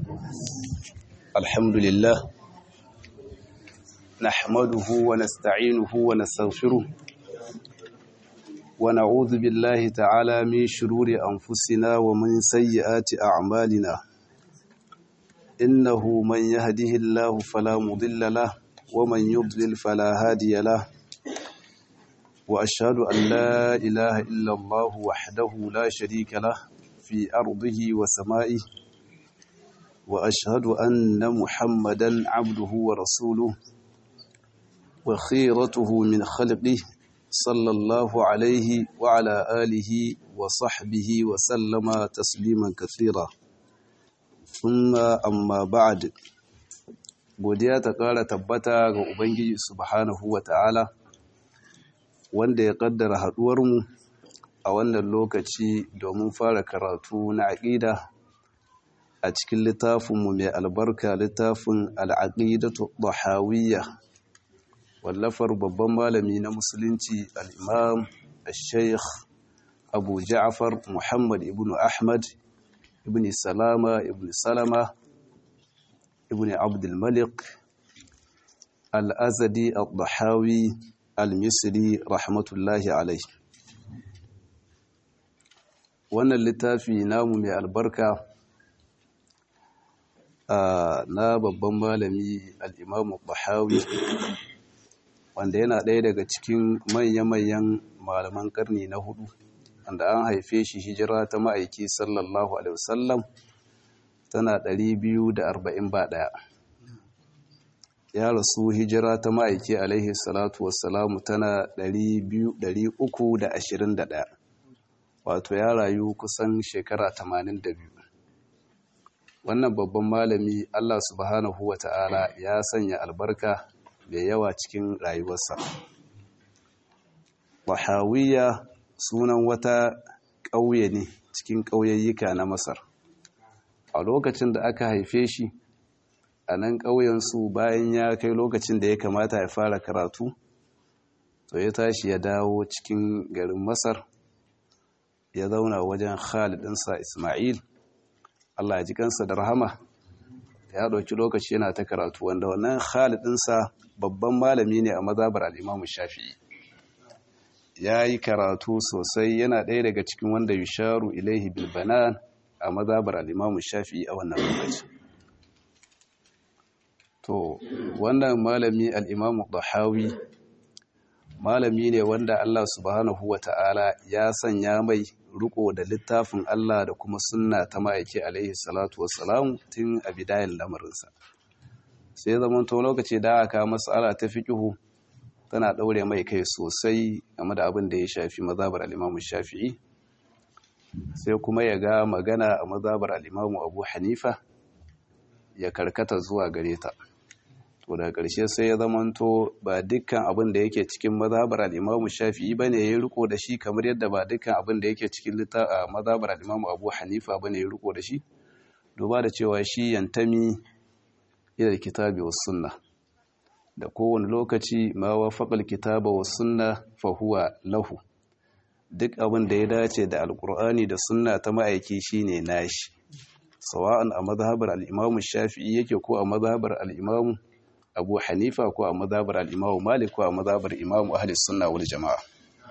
الحمد لله نحمده ونستعينه ونستغفره ونعوذ بالله تعالى من شرور أنفسنا ومن سيئات أعمالنا إنه من يهده الله فلا مضل له ومن يضلل فلا هادي له وأشهد أن لا إله إلا الله وحده لا شريك له في أرضه وسمائه وأشهد أن محمدا عبده ورسوله وخيرته من خلقه صلى الله عليه وعلى آله وصحبه وسلم تسليما كثيرا ثم أما بعد godiya ta ƙara tabbata ga Ubangiji subhanahu wa ta'ala wanda ya ƙaddara haɗuwarmu a wannan lokaci domin fara karatu na aƙida a cikin littafinmu mai albarka littafin al'aƙidatu ɗahawiyya wallafar babban malami na musulunci al'imam al-sheikh abu ja'afar muhammad ibn ahmad ibn salama ibn salama ibn abdulmalik al'azadi al-ɗahawi al-misri rahmatullahi alai wannan littafi namu mai albarka na babban malami al'imamu bahawi wanda yana ɗaya daga cikin manya-manyan malaman ƙarni na hudu wanda an haife shi hijira ta ma'aiki sallallahu alaihi wasallam tana 240 ba ɗaya ya rasu hijira ta ma'aiki alaihi salatu wassalamu tana 321 wato ya rayu kusan shekara 82 wannan babban malami Allah subhanahu wa ta'ala ya sanya albarka da yawa cikin rayuwarsa. Wahawiya sunan wata ƙauye ne cikin ƙauyayyuka na Masar. A lokacin da aka haife shi, a nan ƙauyensu bayan ya kai lokacin da ya kamata ya fara karatu, to ya tashi ya dawo cikin garin Masar, ya zauna wajen Khalidinsa Ismail. Allah ya ji kansa da rahama ya ɗauki lokaci yana ta karatu wanda wannan khalidinsa babban malami ne a mazabar al'imamu shafi'i ya yi karatu sosai yana ɗaya daga cikin wanda yusharu ilaihi bilbanan a mazabar al'imamu shafi'i a wannan lokaci to wannan malami al'imamu ɗahawi malami ne wanda Allah subhanahu wa ta'ala ya sanya mai riko da littafin Allah da kuma sunna ta ma'aiki alaihi salatu wassalamu tun a bidayen lamarinsa sai zaman to lokaci da aka mas'ala ta fiqhu tana daure mai kai sosai game da abin da ya shafi mazhabar al-Imam Shafi'i sai kuma ya ga magana a mazhabar al-Imam Abu Hanifa ya karkata zuwa gare ta to daga ƙarshe sai ya zamanto ba dukkan abin da yake cikin mazhabar al-Imam Shafi'i bane ya riko da shi kamar yadda ba dukkan abin da yake cikin mazhabar al-Imam Abu Hanifa bane ya riko da shi duba da cewa shi yantami ila kitabi was sunna da kowane lokaci ma wafaqa al-kitaba was sunna fa huwa lahu duk abin da ya dace da alqur'ani da sunna ta ma'aiki shine nashi sawa'an a mazhabar al-Imam Shafi'i yake ko a mazhabar al-Imam abu hanifa ko a mazabar al'imamu malik ko a mazabar imamu ahli sunna wal jama'a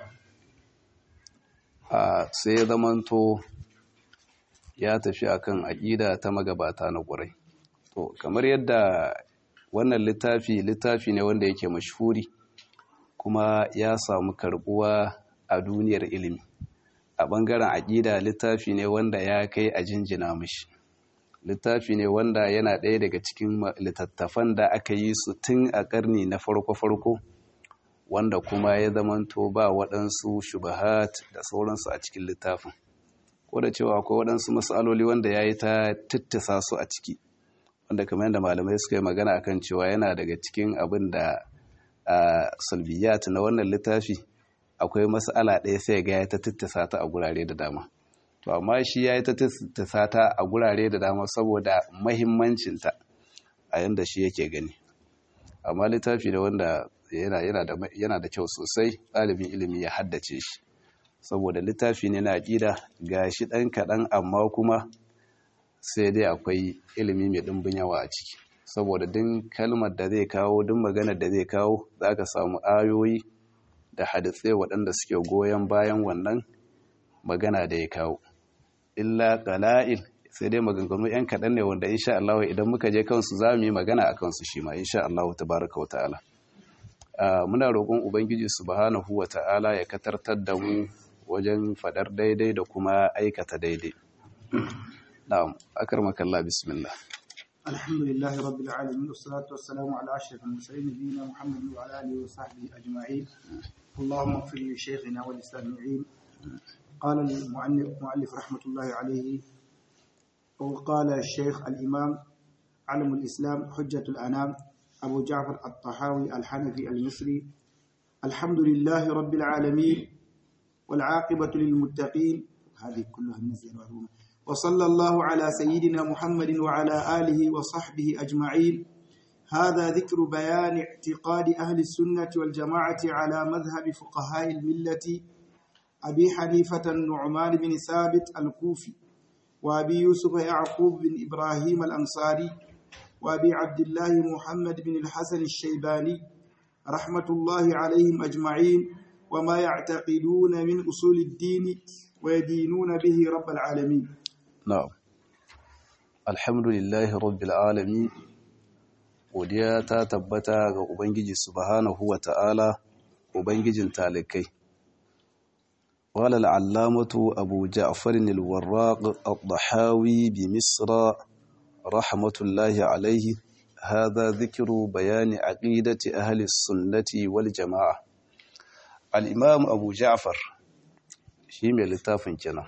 a sai ya zamanto ya tafi akan aƙida ta magabata na ƙurai to kamar yadda wannan littafi littafi ne wanda yake mashhuri kuma ya samu karbuwa a duniyar ilimi a ɓangaren aƙida littafi ne wanda ya kai a jinjina mashi littafi ne wanda yana ɗaya daga cikin littattafan da aka yi su tun a ƙarni na farko-farko wanda kuma ya zamanto ba waɗansu shubahat da sauransu a cikin littafin ko da cewa akwai waɗansu matsaloli wanda ya yi ta tattasa su a ciki wanda kamar yadda malamai suka yi magana akan cewa yana daga cikin abin da salbiyat na wannan littafi akwai matsala ɗaya sai ga ya ta tattasa ta a gurare da dama to amma shi ya yi ta sata a gurare da dama saboda mahimmancinta a yadda shi yake gani amma littafi da wanda yana da kyau sosai ɗalibin ilimi ya haddace shi saboda littafi ne na aƙida ga shi ɗan kaɗan amma kuma sai dai akwai ilimi mai ɗimbin yawa a ciki saboda din kalmar da zai kawo din maganar da zai kawo za ka samu ayoyi da hadisai waɗanda suke goyon bayan wannan magana da ya kawo illa qala'il sai dai maganganu yan kaɗan ne wanda insha Allah idan muka je kansu za mu yi magana a kansu shi ma insha Allah tabaraka wa ta'ala muna roƙon ubangiji subhanahu wa ta'ala ya katartar da mu wajen faɗar daidai da kuma aikata daidai na'am akramaka Allah bismillah الحمد لله رب العالمين والصلاة والسلام على أشرف المرسلين نبينا محمد وعلى آله وصحبه أجمعين اللهم اغفر لشيخنا وللسامعين قال المؤلف مؤلف رحمة الله عليه وقال الشيخ الإمام علم الإسلام حجة الأنام أبو جعفر الطحاوي الحنفي المصري الحمد لله رب العالمين والعاقبة للمتقين هذه كلها النزل والروم وصلى الله على سيدنا محمد وعلى آله وصحبه أجمعين هذا ذكر بيان اعتقاد أهل السنة والجماعة على مذهب فقهاء الملة أبي حنيفة النعمان بن ثابت الكوفي وأبي يوسف يعقوب بن إبراهيم الأنصاري وأبي عبد الله محمد بن الحسن الشيباني رحمة الله عليهم أجمعين وما يعتقدون من أصول الدين ويدينون به رب العالمين na'am alhamdulillahi rabbil alamin godiya ta tabbata ga ubangiji subhanahu wa ta'ala ubangijin talikai walal allamatu abu ja'far al-warraq ad-dahawi bi misra rahmatullahi alayhi hadha dhikru bayani aqidati ahli as-sunnati wal jama'a al-imam abu ja'far shi mai littafin kenan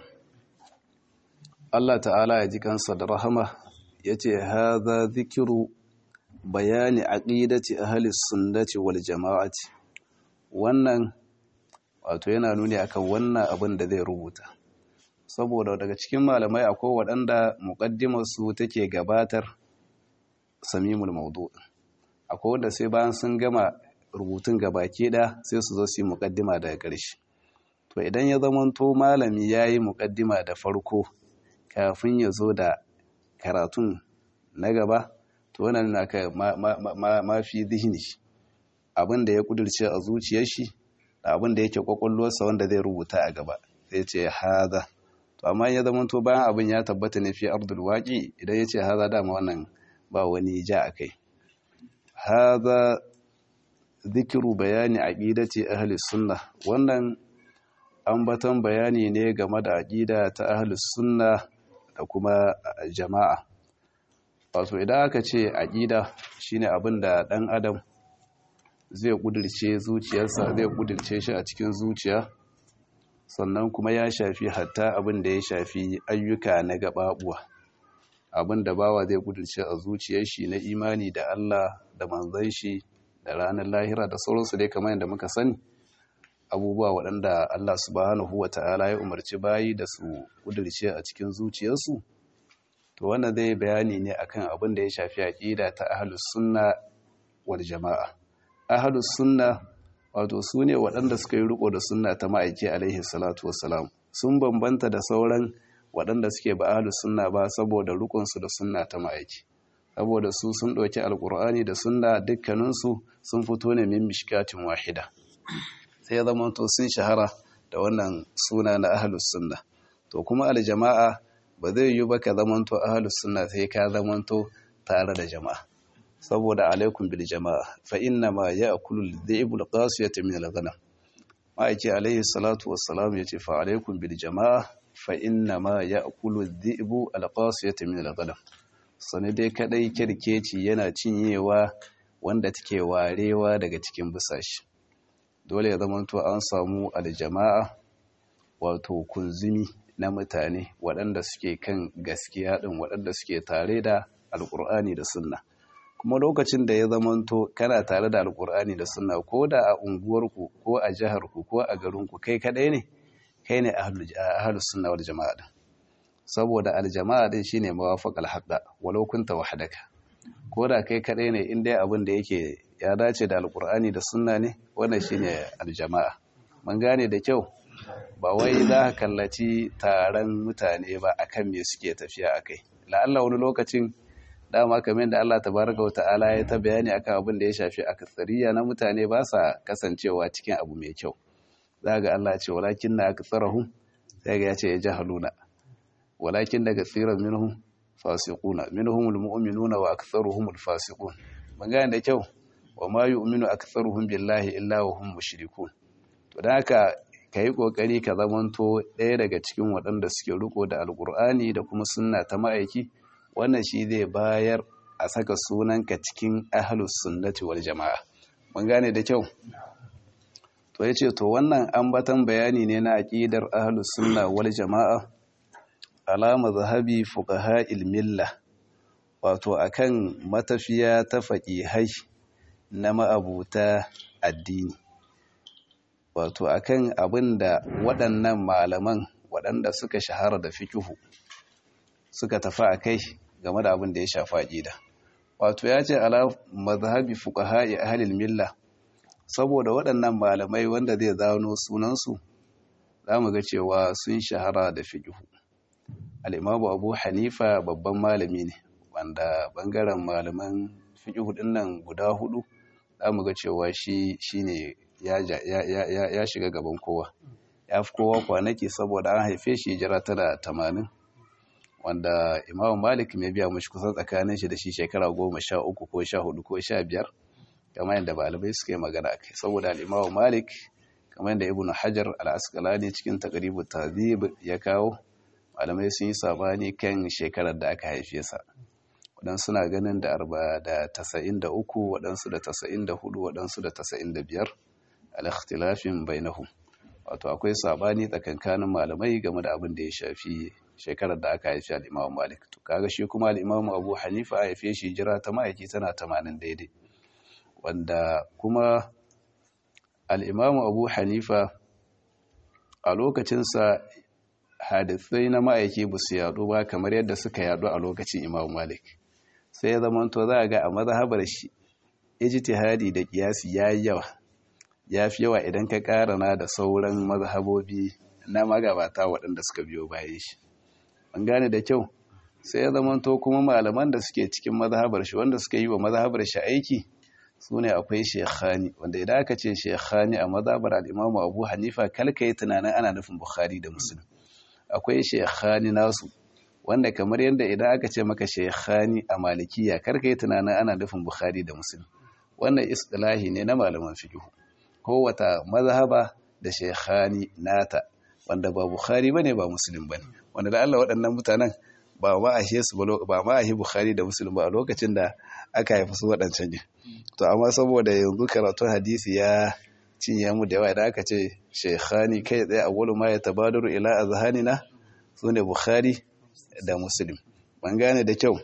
Allah ta'ala ya ji kansa da rahama ya ce haza zikiru bayani aqidati ahli sunnati wal jama'ati wannan wato yana nuni akan wannan abin da zai rubuta saboda daga cikin malamai akwai waɗanda muqaddimar su take gabatar samimul mawdu akwai wanda sai bayan sun gama rubutun gabaki da sai su zo su yi muqaddima daga ƙarshe to idan ya zamanto malami yayi muqaddima da farko kafin ya zo da karatun na gaba to wannan na ka mafi zihini abin da ya kudurce a zuciyar shi da abin da yake kwakwalwarsa wanda zai rubuta a gaba zai ce haza to amma ya zama to bayan abin ya tabbata ne fi abdul waqi idan ya ce haza dama wannan ba wani ja a kai haza zikiru bayani aqidati ahli sunna wannan ambaton bayani ne game da aqida ta ahli sunna da kuma jama'a wato idan aka ce aƙida shine abin da ɗan adam zai ƙudurce zuciyarsa zai ƙudurce shi a cikin zuciya sannan kuma ya shafi hatta abin da ya shafi ayyuka na gaɓaɓuwa abin da bawa zai ƙudurce a zuciyar shi na imani da Allah da manzan shi da ranar lahira da sauransu dai kamar yadda muka sani abubuwa waɗanda Allah subhanahu wa ta'ala ya umarci bayi da su ƙudurce a cikin zuciyarsu to wannan zai bayani ne akan abin da ya shafi aƙida ta ahlus sunna wal jama'a ahlus sunna wato su ne waɗanda suka yi riko da sunna ta ma'aiki alaihi salatu wassalam sun bambanta da sauran waɗanda suke ba ahlus sunna ba saboda rikonsu da sunna ta ma'aiki saboda su sun ɗauki alƙur'ani da sunna dukkaninsu sun fito ne min mishkatin wahida sai ya zama to sun shahara da wannan suna na ahlus sunna to kuma aljama'a ba zai yi ba ka zamanto ahlus sunna sai ka zamanto tare da jama'a saboda alaikum bil jama'a fa inna ma ya'kulu al-dhi'bu al-qasiyata min al-ghanam ma'aiki alaihi salatu wassalam yace fa alaikum bil jama'a fa inna ma ya'kulu al-dhi'bu al-qasiyata min al-ghanam sani dai kadai kirkeci yana cinyewa wanda take warewa daga cikin busashi dole ya zamanto an samu aljama'a wato kunzumi na mutane waɗanda suke kan gaskiya ɗin waɗanda suke tare da alƙur'ani da sunna kuma lokacin da ya zamanto kana tare da alƙur'ani da sunna ko da a unguwarku ko a jiharku ko a garinku kai kaɗai ne kai ne ahlus sunna wal jama'a ɗin saboda aljama'a ɗin shine mawafaqal haqqa walau kunta wahdaka ko da kai kaɗai ne in dai abin da yake ya dace da alƙur'ani da sunna ne wannan shine aljama'a mun gane da kyau ba wai za ka kallaci taron mutane ba akan me suke tafiya a kai la'alla wani lokacin dama kamar da Allah tabaraka wa ta'ala ya ta bayani akan abin da ya shafi aktsariya na mutane ba sa kasancewa cikin abu mai kyau za ga Allah ce walakin na aktsarahum sai ga ya ce ya jahaluna walakin daga tsiran minhum fasiquna minhumul mu'minuna wa aktharuhumul fasiqun magana da kyau wa ma yu'minu aktharuhum billahi illa wa hum mushrikun to dan haka kai kokari ka zamanto ɗaya daga cikin waɗanda suke riko da alqur'ani da kuma sunna ta ma'aiki wannan shi zai bayar a saka sunanka cikin ahlus sunnati wal jama'a mun gane da kyau to yace to wannan ambatan bayani ne na aqidar ahlus sunna wal jama'a alama zahabi fuqaha'il milla wato akan matafiya ta faqihai na ma'abuta addini wato akan abinda waɗannan malaman waɗanda suka shahara da fikihu suka tafi akai game da abin da ya shafa aqida wato ya ce ala mazhabi fuqaha'i ahlil milla saboda waɗannan malamai wanda zai zano sunansu zamu ga cewa sun shahara da fikihu al'imamu abu hanifa babban malami ne wanda bangaren malaman fiƙi hudun nan guda hudu za mu ga cewa shi ne ya shiga gaban kowa ya fi kowa kwanaki saboda an haife shi jira tana tamanin wanda imamu malik mai biya mashi kusan tsakanin shi da shi shekara goma sha uku ko sha hudu ko sha biyar kamar yadda balibai suka yi magana kai saboda al'imamu malik kamar yadda ibn hajar al'askalani cikin takaribu tazib ya kawo malamai sun yi sabani kan shekarar da aka haife sa waɗansu na ganin da arba da tasa'in da uku waɗansu da tasa'in da hudu waɗansu da tasa'in da biyar al-ikhtilafin bainahum wato akwai sabani tsakankanin malamai game da abin da ya shafi shekarar da aka haifi al-Imam Malik to kaga shi kuma al-Imam Abu Hanifa a haife shi jira ta ma'aiki tana 80 daidai wanda kuma al-Imam Abu Hanifa a lokacinsa hadisai na ma'aiki ba su yaɗu ba kamar yadda suka yaɗu a lokacin imam malik sai ya zama to za a ga a mazhabar shi ijtihadi da kiyasi ya yi yawa ya fi yawa idan ka karana da sauran mazhabobi na magabata waɗanda suka biyo bayan shi an gane da kyau sai ya zama to kuma malaman da suke cikin mazhabar shi wanda suka yi wa mazhabar shi aiki su ne akwai shekhani wanda idan aka ce shekhani a mazhabar al'imamu abu hanifa kalka yi tunanin ana nufin bukhari da musulun akwai shekhani nasu wanda kamar yadda idan aka ce maka shekhani a malikiya karka yi tunanin ana nufin bukhari da musulun wannan istilahi ne na malaman fiqh kowata mazhaba da shekhani nata wanda ba bukhari bane ba muslim bane wanda da Allah waɗannan mutanen ba ma a su ba ma a bukhari da muslim ba a lokacin da aka haifi su waɗancan ne to amma saboda yanzu karatu hadisi ya cinye mu da yawa idan aka ce shekhani kai tsaye a wani ma ya tabadaru ila azhanina sune bukhari da muslim ban gane da kyau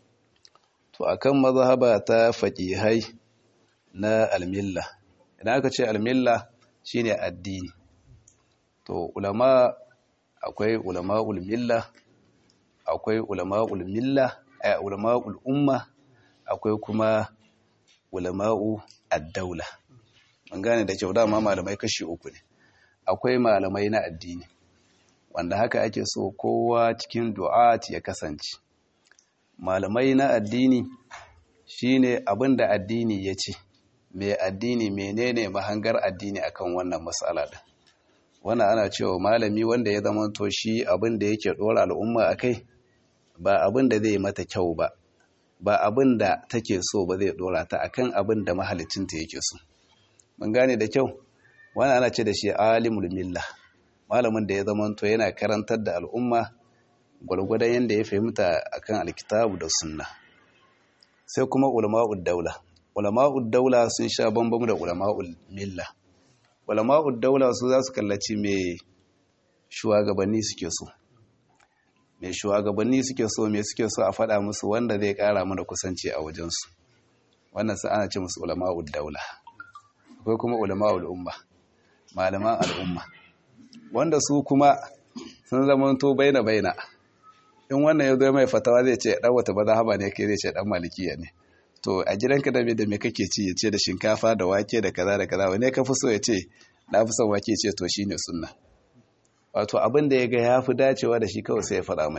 to akan mazhaba ta faqihai na almilla idan aka ce almilla shine addini to ulama akwai ulama'ul milla akwai ulama'ul milla ay ulama'ul umma akwai kuma ulama'u ad-daula an gane da kyau dama malamai kashi uku ne akwai malamai na addini wanda haka ake so kowa cikin du'at ya kasance malamai na addini shine abinda addini ya ce mai addini menene mahangar addini akan wannan matsala din wannan ana cewa malami wanda ya zama to shi abinda yake dora al'umma akai ba abinda zai mata kyau ba ba abinda take so ba zai dora ta akan abinda mahalicinta yake so mun gane da kyau wannan ana ce da shi alimul milla malamin da ya zama to yana karantar da al'umma gwargwadon yadda ya fahimta akan alkitabu da sunna sai kuma ulama'ud daula ulama'ud daula sun sha bambam da ulama'ul milla ulama'ud daula su za su kallaci me shugabanni suke so me shugabanni suke so me suke so a faɗa musu wanda zai ƙara mana kusanci a wajensu wannan sai ana ce musu ulama'ud daula akwai kuma ulama'ul umma malaman al'umma wanda su kuma sun zama to baina baina in wannan ya zo mai fatawa zai ce dan wata mazhaba ne kai zai ce dan malikiya ne to a gidanka da me da me kake ci ya ce da shinkafa da wake da kaza da kaza wane ka fi so ya ce na fi son wake ce to shine sunna wato abin da ya ga ya fi dacewa da shi kawai sai ya faɗa mai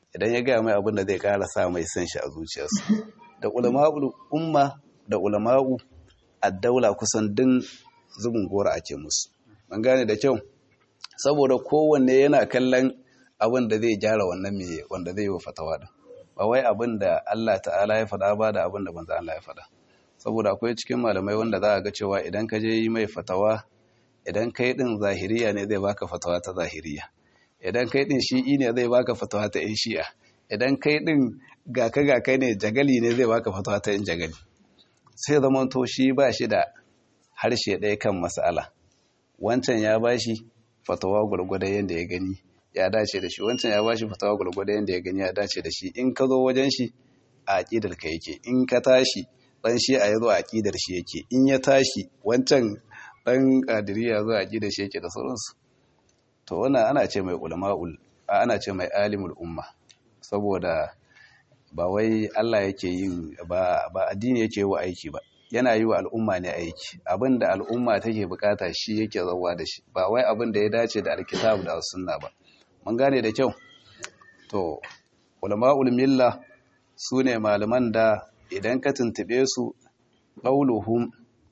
idan ya gaya mai abin da zai kara sa mai san shi a zuciyarsa da ulama'ul umma da ulama'u addaula kusan din zubin gora ake musu mun gane da kyau saboda kowanne yana kallon abin da zai gyara wannan mai wanda zai yi fatawa din ba wai abin da Allah ta'ala ya faɗa ba da abin da manzo Allah ya faɗa saboda akwai cikin malamai wanda za a ga cewa idan ka je yi mai fatawa idan kai din zahiriya ne zai baka fatawa ta zahiriya idan kai din shi'i ne zai baka fatawa ta yan shi'a idan kai din gaka gaka ne jagali ne zai baka fatawa ta yan jagali sai zaman to shi ba shi da harshe ɗaya kan mas'ala wancan ya bashi fatawa gwargwadon yadda ya gani ya dace da shi wancan ya bashi fatawa gwargwadon yadda ya gani ya dace da shi in ka zo wajen shi a aƙidar ka yake in ka tashi dan shi a yazo a aƙidar shi yake in ya tashi wancan dan kadiriya zo a aƙidar shi yake da sauransu to wannan ana ce mai ulama'ul ana ce mai alimul umma saboda ba wai Allah yake yin ba ba addini yake wa aiki ba yana yi wa al'umma ne aiki abinda al'umma take bukata shi yake zawa da shi ba wai abin da ya dace da alkitab da sunna ba mun gane da kyau to ulama'ul milla sune malaman da idan ka tuntube su qauluhum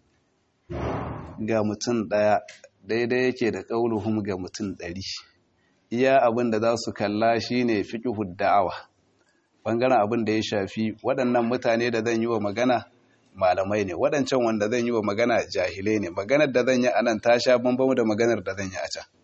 ga mutum daya daidai yake da qauluhum ga mutum ɗari. iya abin da za su kalla shine fiqhud da'awa bangaren abin da ya shafi waɗannan mutane da zan yi wa magana malamai ne waɗancan wanda zan yi wa magana jahilai ne maganar da zan yi a nan ta sha bambam da maganar da zan yi a can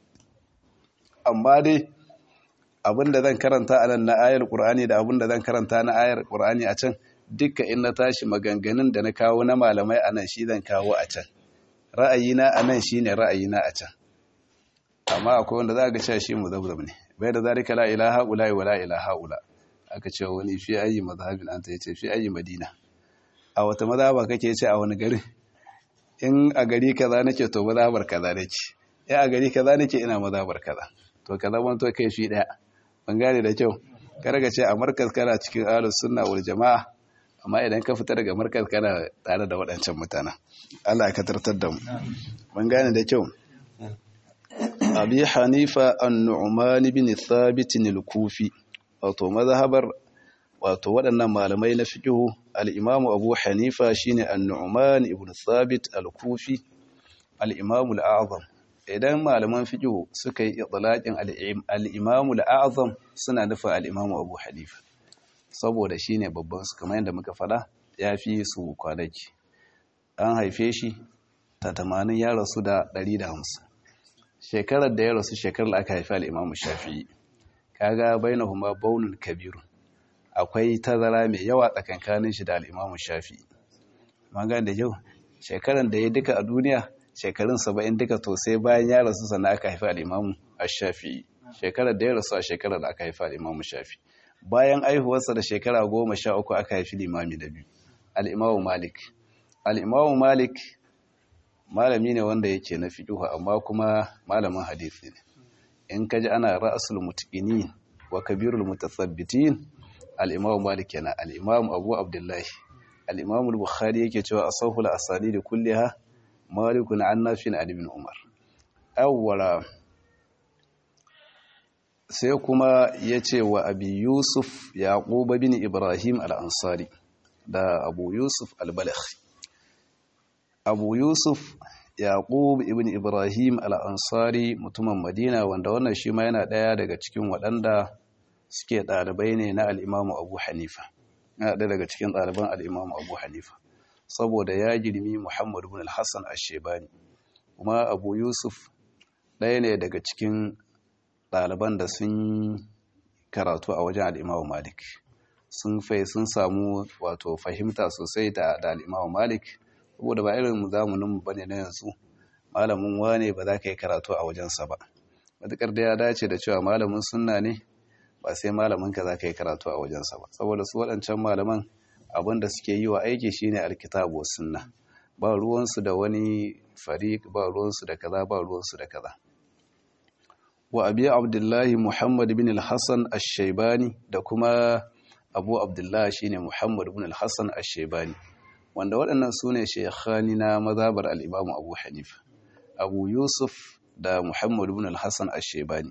amma dai abin da zan karanta a nan na ayar ƙur'ani da abin da zan karanta na ayar ƙur'ani a can dukka in na tashi maganganun da na kawo na malamai a nan shi zan kawo a can ra'ayina a nan shi ne ra'ayina a can amma akwai wanda za a ga cewa shi muzabzab ne bai da zalika la ilaha ula wa la ilaha ula aka ce wani fi ayi mazhabin anta yace fi ayi madina a wata mazhaba kake ce a wani gari in a gari kaza nake to mazhabar kaza nake in a gari kaza nake ina mazhabar kaza to kaza ban to kai fi daya ban gane da kyau kar ka ce a markaz kana cikin ahlus sunna wal jamaa amma idan ka fita daga markaz kana tare da waɗancan mutanen Allah ya katartar da mu ban gane da kyau abi hanifa an-nu'man ibn thabit al-kufi wato mazhabar wato waɗannan malamai na fiqhu al-imamu abu hanifa shine an-nu'man ibn thabit al-kufi al-imamu al-a'zam idan malaman fiqhu suka yi itlaqin al-imamu al-a'zam suna nufin al-imamu abu hanifa saboda shine babban su kamar yadda muka fada yafi su kwanaki an haife shi ta 80 ya rasu da 150 shekarar da ya rasu shekarar da aka haifi al-imamu shafi'i kaga bainahuma baunun kabirun akwai tazara mai yawa tsakankanin shi da al'imamu shafi magan da yau shekaran da ya duka a duniya shekarun saba'in duka to sai bayan ya rasu sannan aka haifi al'imamu a shafi shekarar da ya rasu a shekarar da aka haifi al'imamu shafi bayan aihuwarsa da shekara goma sha uku aka haifi limami da biyu al'imamu malik al'imamu malik malami ne wanda yake na fiƙihu amma kuma malamin hadisi ne in kaji ana ra'asul mutqinin wa kabirul mutathabbitin al-imam malik yana al-imam abu abdullahi al-imam al-bukhari yake cewa asahul asanid kulliha malikun an nafin an ibn umar awwala sai kuma yace wa abi yusuf yaqub bin ibrahim al-ansari da abu yusuf al-balakhi abu yusuf yaqub ibn ibrahim al-ansari mutumin madina wanda wannan shi ma yana ɗaya daga cikin waɗanda suke ɗalibai ne na al'imamu abu hanifa yana ɗaya daga cikin ɗaliban al'imamu abu hanifa saboda ya girmi muhammadu bin al-hassan ashebani kuma abu yusuf ɗaya ne daga cikin ɗaliban da sun karatu a wajen al'imamu malik sun fai sun samu wato fahimta sosai da al'imamu malik saboda ba irin zamaninmu ba ne na yanzu malamin wane ba za ka yi karatu a wajensa ba matuƙar da ya dace da cewa malamin sunna ne ba sai malamin ka za ka yi karatu a wajensa ba saboda su waɗancan malaman abin da suke yi wa aiki shine alkitabu wa sunna ba ruwansu da wani fariq ba ruwansu da kaza ba ruwansu da kaza wa abi abdullahi muhammad bin al-hasan ash-shaybani da kuma abu abdullahi shine muhammad bin al-hasan ash-shaybani wanda waɗannan su ne shekhani na mazabar al'imamu abu hanifa abu yusuf da muhammad bin al-hassan ashebani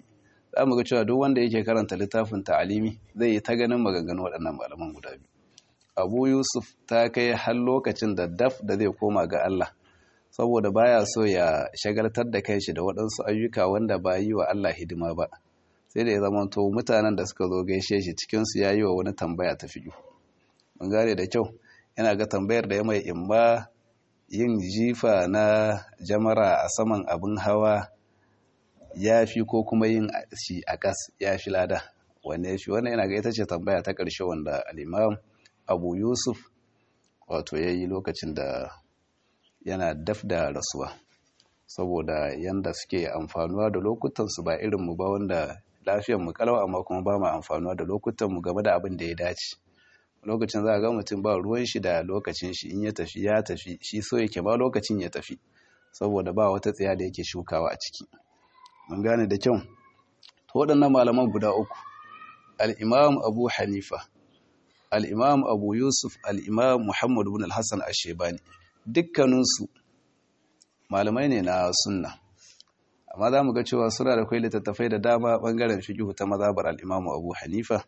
za mu ga cewa duk wanda yake karanta littafin ta'alimi zai yi ta ganin maganganu waɗannan malaman guda biyu abu yusuf ta kai har lokacin da daf da zai koma ga allah saboda baya so ya shagaltar da kai shi da waɗansu ayyuka wanda ba yi wa allah hidima ba sai da ya zama to mutanen da suka zo gaishe shi cikinsu ya yi wa wani tambaya ta fiye mun gane da kyau yana ga tambayar da ya mai imma yin jifa na jamara a saman abin hawa ya fi ko kuma yin shi a ƙas ya fi lada wanne ya fi wannan yana ga ita ce tambaya ta ƙarshe wanda al'imam abu yusuf wato ya yi lokacin da yana daf da rasuwa saboda yanda suke amfanuwa da lokutansu ba irinmu ba wanda lafiyarmu kalau amma kuma ba mu amfanuwa da lokutanmu game da abin da ya dace lokacin za a ga mutum ba ruwan shi da lokacin shi in ya tafi ya tafi shi so yake ba lokacin ya tafi saboda ba wata tsaya da yake shukawa a ciki mun gane da kyau to waɗannan malaman guda uku al-imam abu hanifa al-imam abu yusuf al-imam muhammad ibn al-hasan ash-shaybani dukkaninsu malamai ne na sunna amma za mu ga cewa suna da kwai littattafai da dama bangaren fiqh ta mazhabar al-imam abu hanifa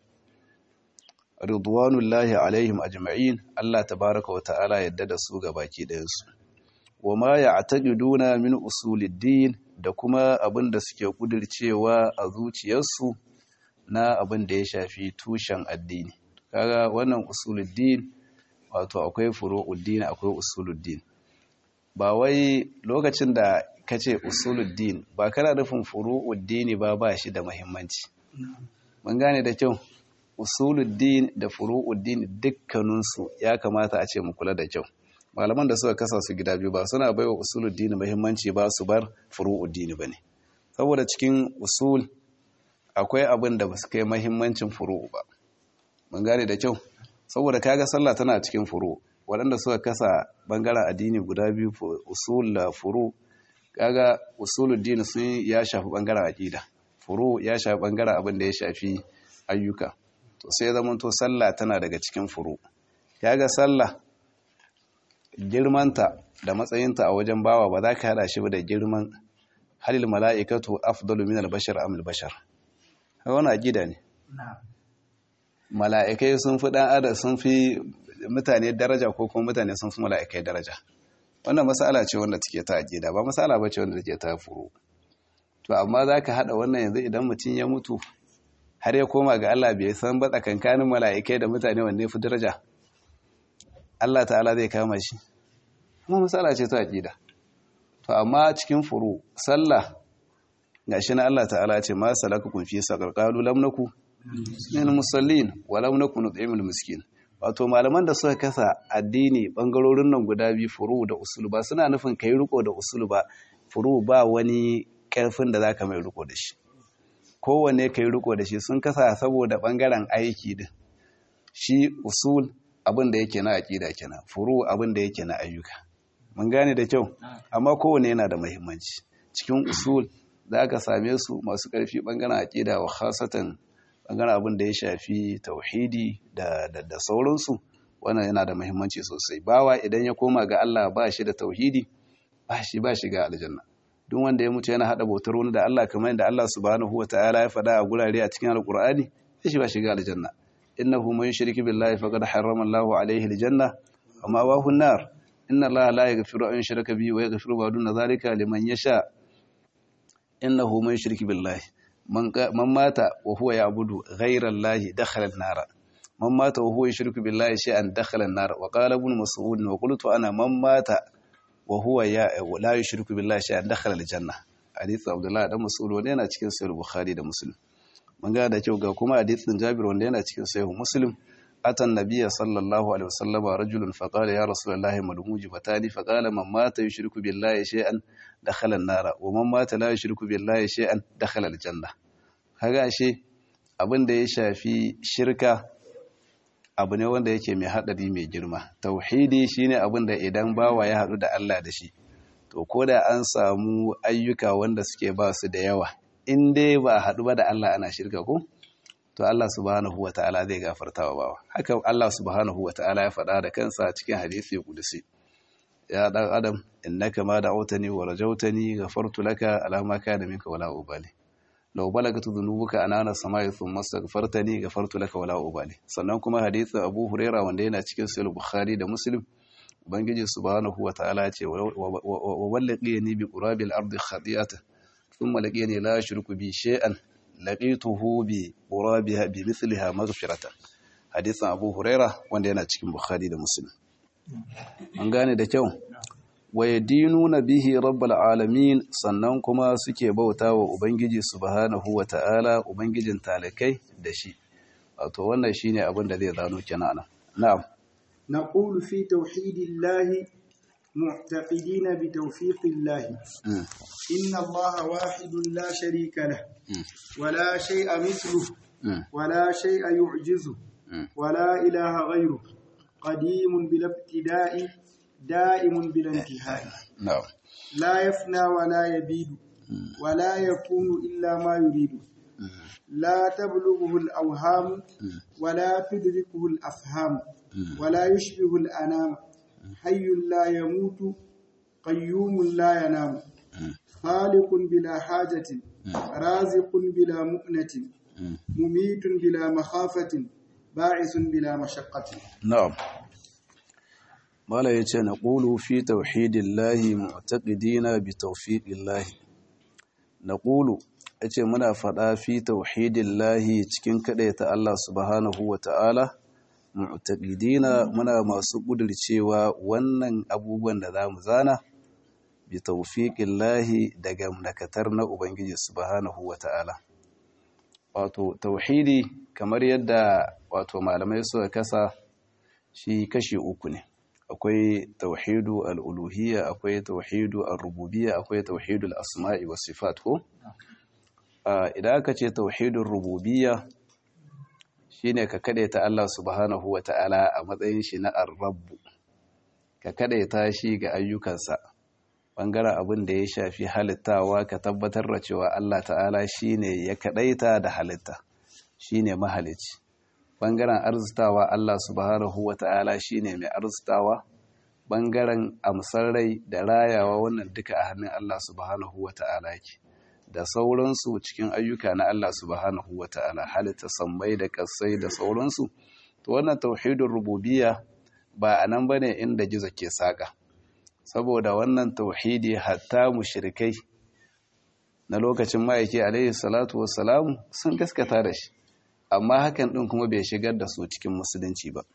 ridwanullahi alaihim ajma'in Allah tabaraka wa ta'ala yadda da su baki ɗayan su wama ya'taqiduna min usuluddin da kuma abin da suke kudircewa a zuciyarsu na abin da ya shafi tushen addini kaga wannan usuluddin wato akwai furu'uddin akwai usuluddin ba wai lokacin da kace usuluddin ba kana nufin furu'uddin ba ba shi da muhimmanci mun gane da kyau usuluddin da furu'uddin dukkaninsu ya kamata a ce mu kula da kyau malaman da suka kasa su gida biyu ba suna baiwa usuluddin muhimmanci ba su bar furu'uddin bane saboda cikin usul akwai abin da ba su kai muhimmancin furu'u ba mun gane da kyau saboda kaga sallah tana cikin furu waɗanda suka kasa bangaren addini guda biyu usul da furu kaga usuluddin sun ya shafi bangaren aqida furu ya shafi bangaren abin da ya shafi ayyuka to sai zamanto sallah tana daga cikin furu ga sallah girmanta da matsayinta a wajen bawa ba za ka hada shi ba da girman halil mala'ikatu afdalu min al-bashar am al-bashar wani aqida ne mala'ikai sun fi dan adam sun fi mutane daraja ko kuma mutane sun fi mala'ikai daraja wannan masala ce wanda take ta aqida ba masala bace wanda take ta furu to amma zaka hada wannan yanzu idan mutum ya mutu har ya koma ga Allah bai san ba tsakankanin mala'ikai da mutane wanne fi daraja Allah ta'ala zai kama shi kuma matsala ce ta aqida to amma cikin furu sallah gashi na Allah ta'ala ce ma salakakum fi saqar qalu lam naku min musallin wa lam naku nut'imul miskin wato malaman da suka kasa addini bangarorin nan guda biyu furu da usul ba suna nufin kai riko da usul ba furu ba wani karfin da zaka mai riko da shi kowanne kai riko da shi sun kasa saboda bangaren aiki din shi usul abin da yake na aqida kenan furu abin da yake na ayyuka mun gane da kyau amma kowanne yana da muhimmanci cikin usul za ka same su masu ƙarfi bangaren aqida wa khasatan bangaren abin da ya shafi tauhidi da da sauransu wannan yana da muhimmanci sosai bawa idan ya koma ga Allah ba shi da tauhidi ba shi ba shi ga aljanna duk wanda ya mutu yana hada bautar wani da Allah kamar yadda Allah subhanahu wataala ya faɗa a gurare a cikin alqur'ani sai shi ba shi ga aljanna innahu man yushriku billahi faqad harrama Allahu alayhi aljanna wa ma'wahu an-nar inna Allaha la yaghfiru an yushraka bihi wa yaghfiru ma duna dhalika liman yasha innahu man yushriku billahi man mata wa huwa ya'budu ghayra Allahi dakhala an-nar man mata wa huwa yushriku billahi shay'an dakhala an-nar wa qala ibn mas'ud wa qultu ana man mata wa huwa ya la yushriku billahi shay'an dakhala al-janna hadith Abdullah dan Mas'ud wanda yana cikin sahih Bukhari da Muslim mun ga da kyau ga kuma hadithin Jabir wanda yana cikin sahih Muslim atan nabiyya sallallahu alaihi wasallam rajulun faqala ya rasulullahi madmuji fatani faqala man mata yushriku billahi shay'an dakhala an-nar wa man mata la yushriku billahi shay'an dakhala al-janna kaga ashe abin da ya shafi shirka abu ne wanda yake mai haɗari mai girma tauhidi shine abin da idan bawa ya haɗu da Allah da shi to ko da an samu ayyuka wanda suke ba su da yawa in dai ba haɗu ba da Allah ana shirka ko to Allah subhanahu wata'ala zai gafarta wa bawa haka Allah subhanahu wata'ala ya faɗa da kansa cikin hadisi kudusi ya dan adam innaka ma da'awtani wa rajawtani ghafartu laka ala ma kana minka wala ubali law balagatu dhunubuka anana samai thumma astaghfartani ghafartu laka wala ubali sannan kuma hadithin Abu Huraira wanda yana cikin Sahih Bukhari da Muslim ubangiji subhanahu wataala ce wa wallaqiyani bi qurabil ardi khati'atan thumma laqiyani la yushriku bi shay'an laqituhu bi qurabiha bi mithliha maghfiratan hadithin Abu Huraira wanda yana cikin Bukhari da Muslim an gane da kyau wa yadinuna bihi rabbul alamin sannan kuma suke bautawa ubangiji subhanahu wataala ubangijin talakai da shi wato wannan shine abin da zai zano kenan na'am نقول في توحيد الله معتقدين بتوفيق الله إن الله واحد لا شريك له ولا شيء مثله ولا شيء يعجزه ولا إله غيره قديم بلا ابتداء دائم بلا انتهاء نعم لا يفنى ولا يبيد ولا يكون إلا ما يريد لا تبلغه الأوهام ولا تدركه الأفهام ولا يشبه الأنام حي لا يموت قيوم لا ينام خالق بلا حاجة رازق بلا مؤنة مميت بلا مخافة باعث بلا مشقة نعم mala ya ce na ƙulu fi tauhidillahi mu'taqidina bi tawfiqillahi na ƙulu ya ce muna faɗa fi tauhidillahi cikin kaɗaita Allah subhanahu wa ta'ala mu'taqidina muna masu ƙudurcewa wannan abubuwan da za mu zana bi tawfiqillahi daga nakatar na Ubangiji subhanahu wa ta'ala wato tauhidi kamar yadda wato malamai suka kasa shi kashi uku ne akwai tauhidu al'uluhiyya akwai tauhidu al-rububiyya akwai tauhidu al-asma'i wa sifat ko idan aka ce tauhidun rububiyya shine ka ta Allah subhanahu wa ta'ala a matsayin shi na ar-rabbu ka ta shi ga ayyukansa bangaren abin da ya shafi halittawa ka tabbatar da cewa Allah ta'ala shine ya kadaita da halitta shine mahalici bangaren arzitawa Allah subhanahu wa ta'ala shi ne mai arzitawa bangaren amsar rai da rayawa wannan duka a hannun Allah subhanahu wa ta'ala ke da sauransu cikin ayyuka na Allah subhanahu wa ta'ala halitta sammai da kasai da sauransu to wannan tauhidin rububiyya ba a nan bane inda gizo ke saka saboda wannan tauhidi hatta mushrikai na lokacin ma'aiki alaihi salatu wassalamu sun gaskata da shi amma hakan ɗin kuma bai shigar da su cikin musulunci ba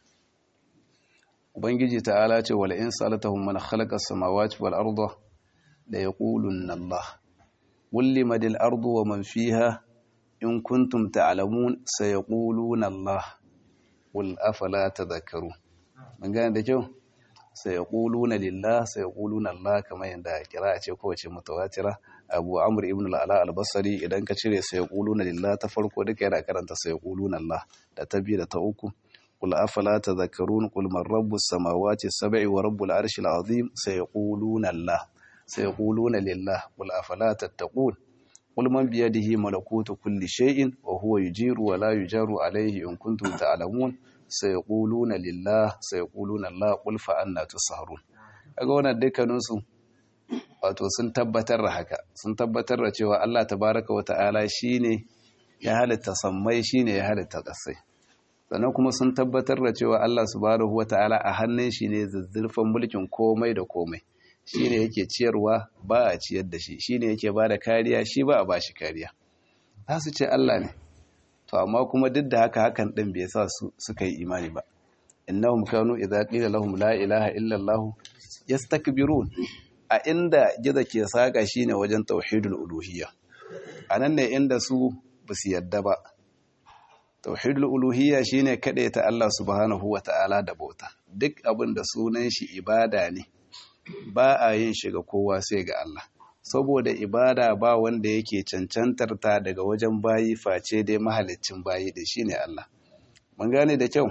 ubangiji ta'ala ce wala in salatahum man khalaqa as-samawati wal arda la yaqulunna Allah qul madil ardu wa man fiha in kuntum ta'lamun sayaquluna Allah qul afala tadhakkarun mun gane da kyau sayaquluna lillah sayaquluna Allah kamar yanda kira ce kowace mutawatira abu amur ibn al'ala albasari idan ka cire sai na lillah ta farko duka yana karanta sai na Allah da ta biyu da ta uku kul afala tadhakkarun kul man rabbus samawati sab'i wa rabbul arshil azim sayaquluna Allah sayaquluna lillah kul afala tattaqun kul man bi yadihi malakutu kulli shay'in wa huwa yujiru wa la yujaru alayhi in kuntum ta'lamun sayaquluna lillah sayaquluna Allah kul fa anna tusharun kaga wannan dukkanin su wato sun tabbatar da haka sun tabbatar da cewa Allah tabaraka wa ta'ala shine ya halitta sammai shine ya halitta ƙasai sannan kuma sun tabbatar da cewa Allah subhanahu wa ta'ala a hannun shi ne zazzurfan mulkin komai da komai shine yake ciyarwa ba a ciyar da shi shine yake ba da kariya shi ba a ba shi kariya za su ce Allah ne to amma kuma duk da haka hakan din bai sa su suka yi imani ba innahum kanu idza qila lahum la ilaha illa allah yastakbirun a inda gizo ke saka shine wajen tauhidul uluhiyya anan ne inda su basu yadda ba tauhidul uluhiyya shine ta Allah subhanahu wata'ala da bauta duk abin da sunan shi ibada ne ba a yin shi ga kowa sai ga Allah saboda ibada ba wanda yake cancantar ta daga wajen bayi face dai mahaliccin bayi da shine Allah mun gane da kyau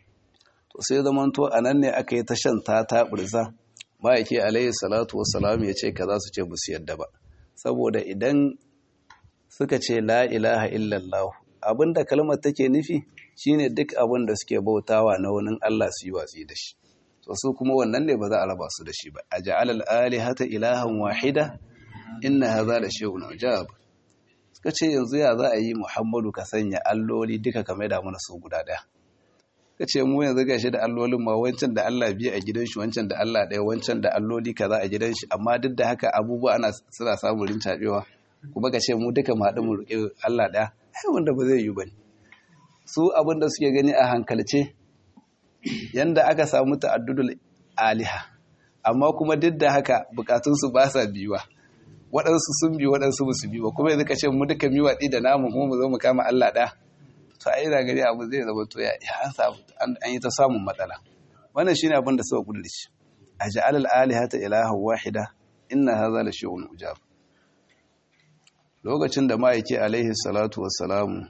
to sai zamanto anan ne aka yi ta shan ta taburza ma'aiki alayhi salatu wassalam ya ce ka za su ce musu yadda ba saboda idan suka ce la ilaha illallah abinda kalmar take nufi shine duk abin da suke bautawa na wani Allah su yi watsi da shi so su kuma wannan ne ba za a raba su da shi ba a ja'alal alihata ilahan wahida inna hadha la shay'un ujab suka ce yanzu ya za a yi muhammadu ka sanya alloli duka ka maida mana su guda ɗaya ka ce mu yanzu gashi da allolin ma wancan da Allah biya a gidan shi wancan da Allah ɗaya wancan da alloli kaza a gidan shi amma duk da haka abubuwa ana suna samun rincaɓewa kuma ka ce mu duka mu haɗu mu riƙe Allah ɗaya ai wanda ba zai yi ba ne su abin da suke gani a hankalce yanda aka samu ta'addudul aliha amma kuma duk da haka bukatunsu ba sa biyuwa waɗansu sun bi waɗansu ba su bi ba kuma yanzu ka ce mu duka mi watsi da namu kuma mu zo mu kama Allah ɗaya to a ina gari abu zai zama to ya an samu an yi ta samun matsala wannan shine abin da suka kudurci a ja'al al-alihata ilaha wahida inna hadha la shay'un ujab lokacin da ma'aiki alaihi salatu wassalamu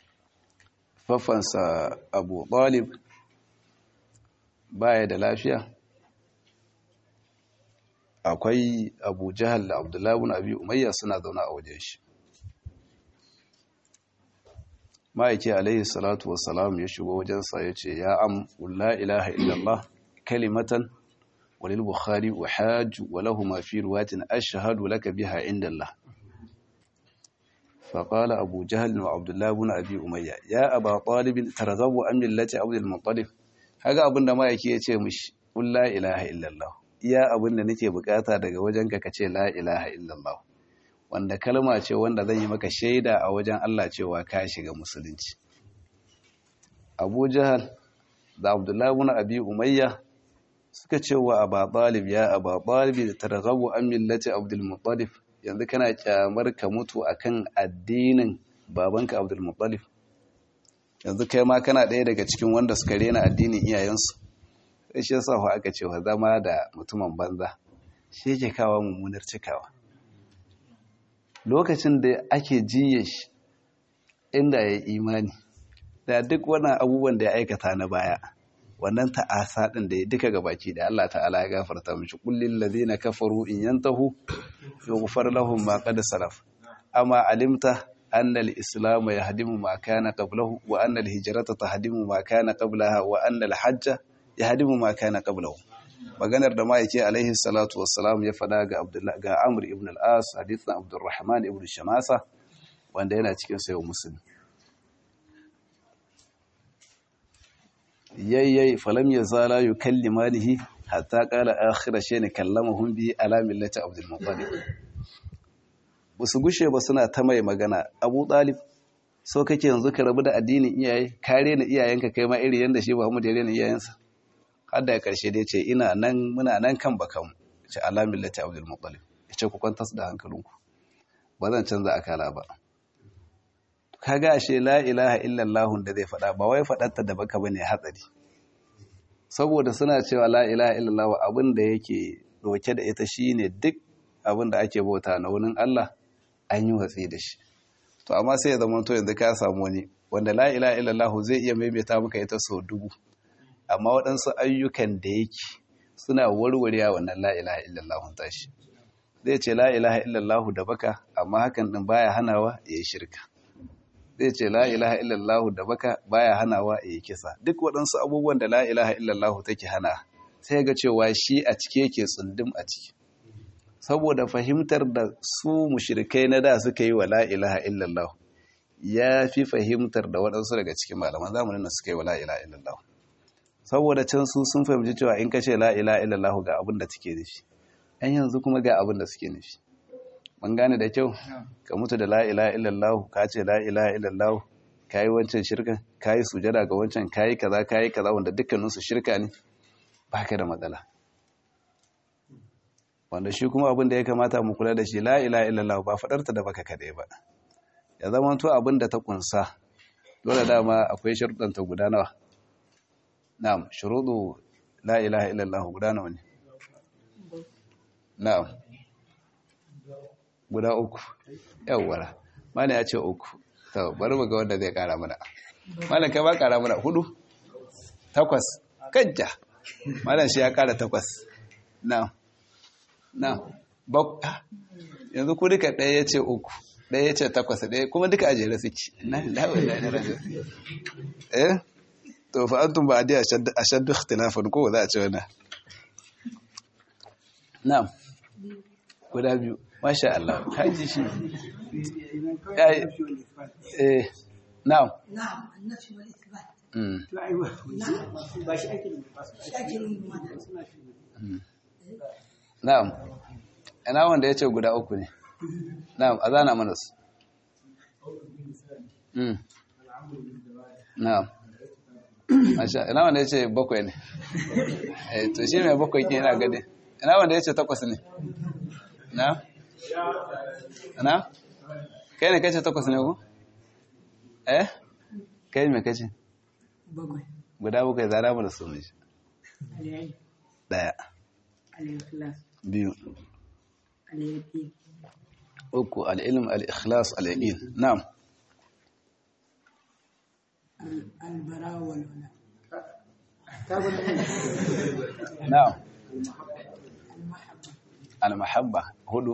fafansa Abu Talib baya da lafiya akwai Abu Jahal da Abdullahi ibn Abi Umayya suna zauna a wajen shi ma'aiki alaihi salatu wassalam ya shigo wajensa ya ce ya am la ilaha illallah kalimatan walil bukhari wa hajju wa lahu ma fi ruwatin ashhadu laka biha indallah فقال أبو جهل وعبد الله بن أبي أمية يا أبا طالب ترغب عن ملة عبد المطلب هذا أبن da ma'aiki ya ce mishi qul la ilaha illallah iya abin da nake bukata daga wajenka kace la ilaha illallah wanda kalma ce wanda zan yi maka shaida a wajen Allah cewa ka shiga musulunci Abu Jahal da Abdullah ibn Abi Umayya suka ce wa Abu Talib ya Abu Talib targhabu an millati Abdul Muttalib yanzu kana kyamar ka mutu akan addinin babanka Abdul Muttalib yanzu kai ma kana ɗaya daga cikin wanda suka rena addinin iyayensu sai shi yasa fa aka ce wa zama da mutumin banza shi yake kawo mummunar cikawa lokacin da ake jiye shi inda ya imani da duk wani abubuwan da ya aikata na baya wannan ta'asa din da ya duka gabaki da Allah ta'ala ya gafarta mishi kullil ladina kafaru in yantahu yughfar lahum ma qad salaf amma alimta anna al-islam yahdimu ma kana qablahu wa anna al-hijrata tahdimu ma kana qablaha wa anna al-hajja yahdimu ma kana qablahu maganar da ma'aike alaihi salatu wassalam ya fada ga Abdullah ga Amr ibn al-As hadithan Abdurrahman ibn Shamasa wanda yana cikin sayo Muslim yayyay falam yazala yukallimanihi hatta qala akhira shay'in kallamahum bi ala millati Abdul Muttalib basu gushe ba suna ta mai magana Abu Talib so kake yanzu ka rabu da addinin iyaye kare na iyayenka kai ma iri yanda shi Muhammad ya rena iyayensa har da karshe dai ce ina nan muna nan kan bakan ce alamin lati abdul muttalib ya ce ku kwantar da hankalinku ba zan canza akala ba kaga ashe la ilaha illallah da zai faɗa ba wai faɗarta da baka bane hatsari saboda suna cewa la ilaha illallah abin da yake doke da ita shine duk abin da ake bauta na wurin Allah an yi watsi da shi to amma sai ya zama to yanzu ka samu wani wanda la ilaha illallah zai iya maimaita maka ita sau dubu amma waɗansu ayyukan da yake suna warware wannan la'ilaha illallahun tashi zai ce la'ilaha illallahu da baka amma hakan ɗin baya hanawa ya yi shirka zai ce la'ilaha illallahu da baka baya hanawa ya yi kisa duk waɗansu abubuwan da la'ilaha illallahu take hana sai ga cewa shi a cike yake tsundum a ciki saboda fahimtar da su mushrikai na da suka yi wa la'ilaha illallahu ya fi fahimtar da waɗansu daga cikin malaman zamanin da suka yi wa la'ilaha illallahu saboda can su sun fahimci cewa in ka ce la'ila ilallahu ga abin da take nufi yan yanzu kuma ga abin da suke nufi ban gane da kyau ka mutu da la'ila ilallahu ka ce la'ila ilallahu ka yi wancan shirka ka yi sujada ga wancan ka yi kaza ka yi kaza wanda dukkaninsu shirka ne ba ka da matsala wanda shi kuma abin da ya kamata mu kula da shi la'ila ilallahu ba faɗarta da baka kaɗai ba ya zama to abin da ta kunsa dole dama akwai sharuɗanta guda nawa Na'am, shuruɗu la ilaha illallah guda nawa ne? Na'am. Guda uku. Yawwara. Mana ya ce uku. To, bari mu ga wanda zai ƙara mana. Malam kai ba ƙara mana hudu? Takwas. Kajja. Malam shi ya ƙara takwas. Na'am. Na'am. Bak yanzu ku duka ɗaya ya ce uku. Ɗaya ya ce takwas ɗaya kuma duka a jere suke. Na lawa na rajin. Eh? to fa antum ba'di ashaddu ikhtilafan ko za a ce wannan na'am guda biyu masha Allah kaji shi idan kawai Ya yi- annabi wal isbat eh na'am نعم النفي والإثبات mm. to ai ba ba shi ake da ba su شاكر المدى suna shi na'am ina wanda ya ce guda uku ne na'am a zana mana su mm. na'am masha ina wanda ya ce bakwai ne eh to shi mai bakwai ke yana gade ina wanda ya ce takwas ne na na kai ne kace takwas ne ku eh kai me kace بقول guda bakwai zara mu da su ne العلم daya الإخلاص biyu اليقين uku al-ilm al-ikhlas al-yaqin na'am ال- البراء والولاء ta gwada ne na'am المحبة al-mahabba hudu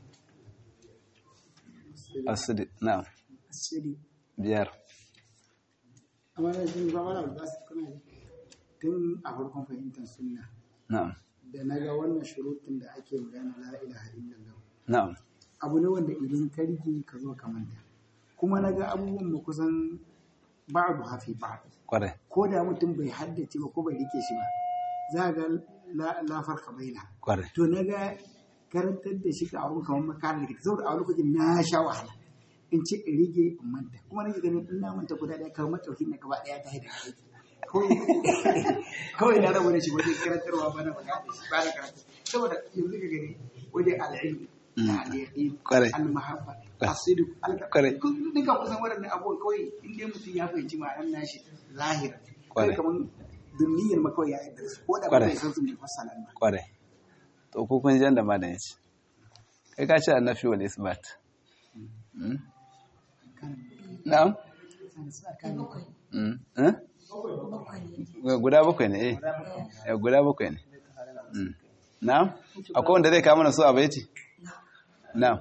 as-sidq na'am الصدق biyar amma na jin ba mana ba su kuna tun a farkon fahimtar sunna na'am da na ga wannan shurutun da ake magana la ilaha illallah na'am abu ne wanda idan ka rike ka zo ka manta kuma na ga abubuwan mu kusan ba'du hafi ba'd kwarai ko da mutum bai haddace ba ko bai rike shi ba za ga la la farka baina kwarai to na ga karantar da shi a wurin kamar makarar da saboda a wani lokacin na sha wahala in ce in rige in manta kuma nake ganin in na manta guda ɗaya kamar mataukin na gaba ɗaya ta haida aiki kawai kawai na rabu da shi wajen karantarwa ba na faɗa da shi ba na karatu saboda yanzu ka gani wajen al'ilmi da al'yaqin Kwarai. al-mahabba Kwarai. asidu al Kwarai. duka kusan waɗannan abubuwan kawai in dai mutum ya fahimci ma'anar nashi zahira Kwarai. kai kamar duniyar ma kawai ya yarda da su ko da ba Kwarai. bai san su mai fassara ba kwarai to ko kun jan da ma da yace kai ka ce annafi wal isbat Mm? na'am بقول Mm. Eh? بقول guda bakwai ne eh Eh, guda bakwai ne Mm. na'am akwai wanda zai kama na su a baiti na'am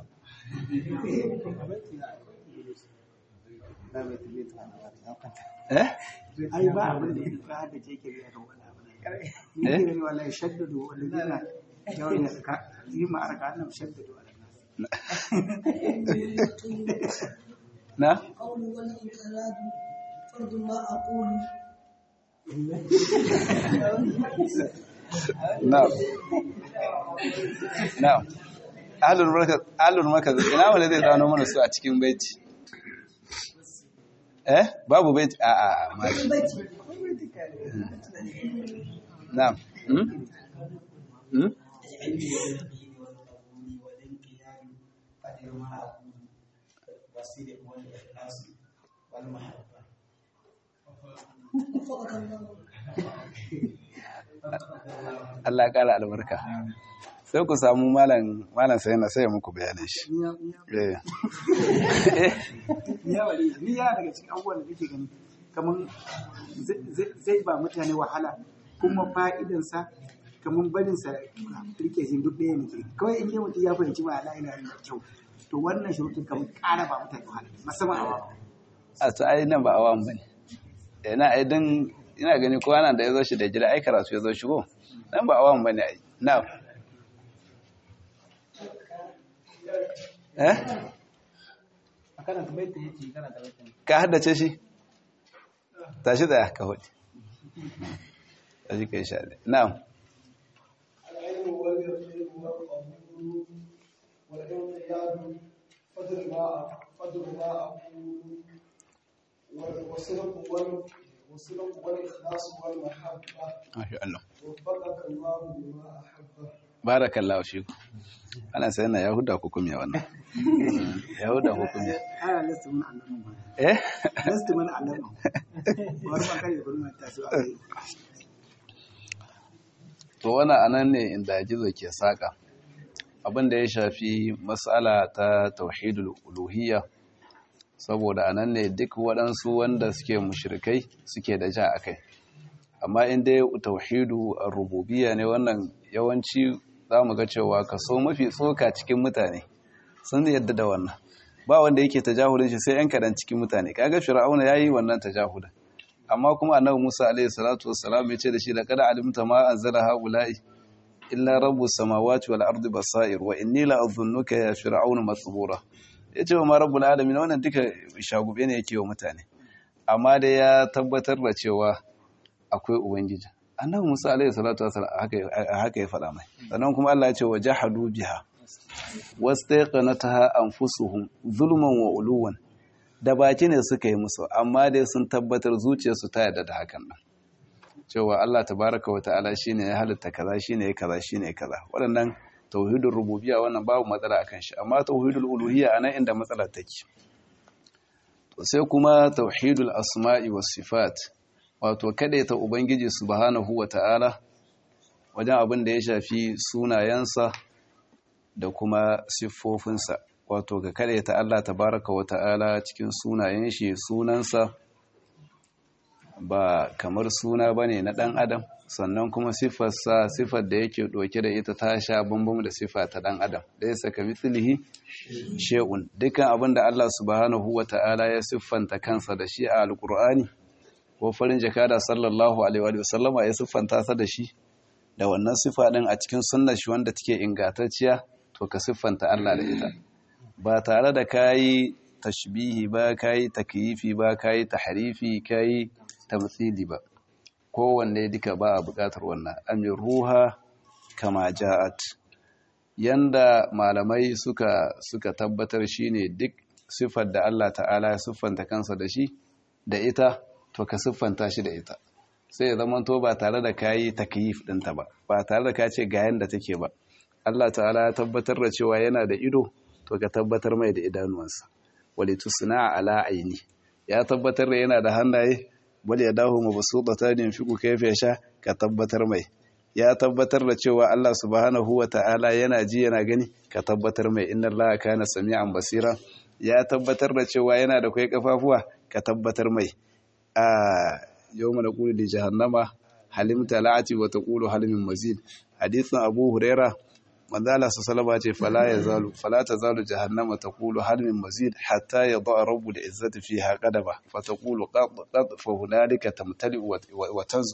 eh ai ba abin da ya da ce ke biya kan wani abu ni ke gani wallahi shaddadu wallazina yawon ya ka yi ma arka annam shaddadu ala nas na قول والانقلاب فرض ما أقول na'am na'am ahlul markaz ahlul markaz ina wanda zai zano mana su a cikin baiti eh babu baiti a a a ma na'am hmm hmm Allah ya kara albarka sai ku samu malam malam sai na sai ya muku bayanin shi ni ya eh ni ya wali ni ya daga cikin abubuwan da kake gani kaman zai- zai- zai ba mutane wahala kuma fa'idansa kaman barinsa rike shi duk ɗaya ne ke kawai in yi mutum ya fahimci ba ala ina da kyau to wannan shirutun kaman ƙara ba mutane wahala musamman a wawa a to ai nan ba awan bane eh na ai dan ina gani kowa nan da yazo shi da gida ai karatu yazo shigo nan ba awan bane ai na eh a kana ta baita yake kana ta baita ka haddace shi tashi da ka hodi tashi kai sha na'am العلم واليقين والقبول والانقياد فضل ما فضل ما أقول والصدق وال- والصدق والإخلاص والمحبة masha Allah وفقك الله بما أحبه barakallahu fiku ana sai na yahuda ku kumya wannan yahuda ku kumya ana lasta mun allamin ba eh lasta mun allamin wani ba kai da kuma ta su a kai to wannan anan ne inda gizo ke saka abin da ya shafi matsala ta tauhidul uluhiyya saboda anan ne duk waɗansu wanda suke mushrikai suke da ja akai amma in dai tauhidu rububiyya ne wannan yawanci zamu ga cewa kaso mafi tsoka cikin mutane sun yadda da wannan ba wanda yake tajahulin shi sai yan kadan cikin mutane kaga fir'auna yayi wannan tajahulin amma kuma annabi Musa alaihi salatu wassalam ya ce da shi da kada alimta ma anzala haula'i illa rabbus samawati wal ardi basair wa inni la adhunnuka ya fir'aun mathbura yace wa ma rabbul alamin wannan duka shagube ne yake wa mutane amma dai ya tabbatar da cewa akwai ubangiji annabi Musa alaihi salatu wasallam haka ya faɗa mai sannan kuma Allah ya ce wajahadu biha wastaqanataha anfusuhum zulman wa uluwan da baki ne suka yi musu amma dai sun tabbatar zuciyarsu ta yarda da hakan nan cewa Allah tabaraka wa ta'ala shine ya halitta kaza shine ya kaza shine ya kaza waɗannan tauhidul rububiyya wannan babu matsala akan shi amma tauhidul uluhiyya anan inda matsala take to sai kuma tauhidul asma'i was sifat wato ta ubangiji subhanahu wa ta'ala wajen abin da ya shafi sunayensa da kuma siffofinsa wato ga ta Allah tabaraka wa ta'ala cikin sunayen shi sunansa ba kamar suna bane na ɗan adam sannan kuma siffarsa siffar da yake ɗauke da ita ta sha bambam da siffa ta ɗan adam da ya saka mitsilihi she'un dukkan abin da Allah subhanahu wa ta'ala ya siffanta kansa da shi a alkur'ani ko farin jakada sallallahu alaihi wa sallama ya siffanta sa da shi da wannan siffa ɗin a cikin sunnar shi wanda take ingantacciya to ka siffanta Allah da ita ba tare da kayi tashbihi ba kayi takyifi ba kayi tahrifi kayi tamthili ba kowanne duka ba a buƙatar wannan amin ruha kama ja'at yanda malamai suka suka tabbatar shine duk siffar da Allah ta'ala ya siffanta kansa da shi da ita to ka siffanta shi da ita sai ya zama to ba tare da kayi takyif ɗinta ba ba tare da ka ce ga yanda take ba Allah ta'ala ya tabbatar da cewa yana da ido to ka tabbatar mai da idanuwansa wali tusna ala aini ya tabbatar da yana da hannaye bal ya dahu mabsutatan yunfiqu kayfa yasha ka tabbatar mai ya tabbatar da cewa Allah subhanahu wa ta'ala yana ji yana gani ka tabbatar mai inna Allah kana sami'an basira ya tabbatar da cewa yana da kai kafafuwa ka tabbatar mai a yawma naqulu li jahannama halim talati wa taqulu halimin mazid hadithin abu huraira manzala sallallahu ce fala yazalu fala tazalu jahannama taqulu hal min mazid hatta yada rabbul izzati fiha qadaba fa taqulu qad qad fa hunalika tamtali wa taz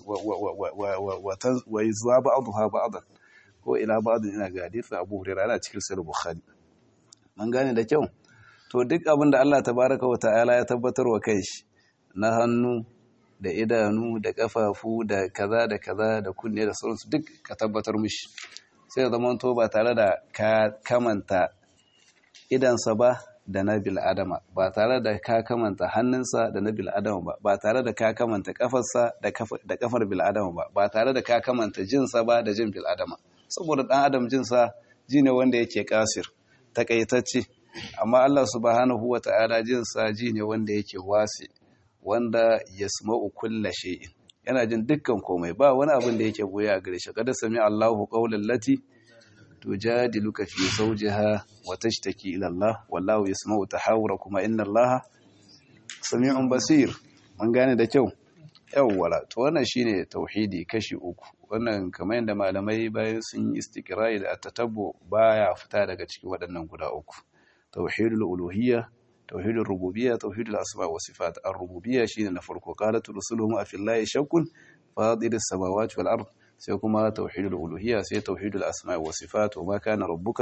wa taz wa yuzwa ba'daha ba'dan ko ila ba'din ina ga hadithin abu huraira ana cikin sahih bukhari man gane da kyau to duk abin da Allah tabaraka wa ta'ala ya tabbatar wa kai shi na hannu da idanu da kafafu da kaza da kaza da kunne da sauransu duk ka tabbatar mishi sai ya zama to ba tare da ka kamanta idansa ba da na bil'adama ba tare da ka kamanta hannunsa da na bil'adama ba ba tare da ka kamanta kafarsa da kafar bil'adama ba ba tare da ka kamanta jinsa ba da jin bil'adama saboda dan adam jinsa ji ne wanda yake kasir takaitacce amma Allah subhanahu wata'ala jinsa ji ne wanda yake wasi wanda yasma'u kulla shay'in yana jin dukkan komai ba wani abin da yake goya a gare shi kada sami Allahu qawlan lati tujadiluka fi zawjiha wa tashtaki ila Allah wallahu yasma'u tahawurakuma inna Allah sami'un basir mun gane da kyau yawwala to wannan shine tauhidi kashi uku wannan kamar yadda malamai bayan sun yi istiqra'i da tatabbu baya fita daga cikin waɗannan guda uku tauhidul uluhiyya توحيد الربوبية توحيد الأسماء والصفات الربوبية شيء نفرق قالت رسلهم أفي الله شك فاضل السماوات والأرض سيكما توحيد الألوهية سي توحيد الأسماء والصفات وما كان ربك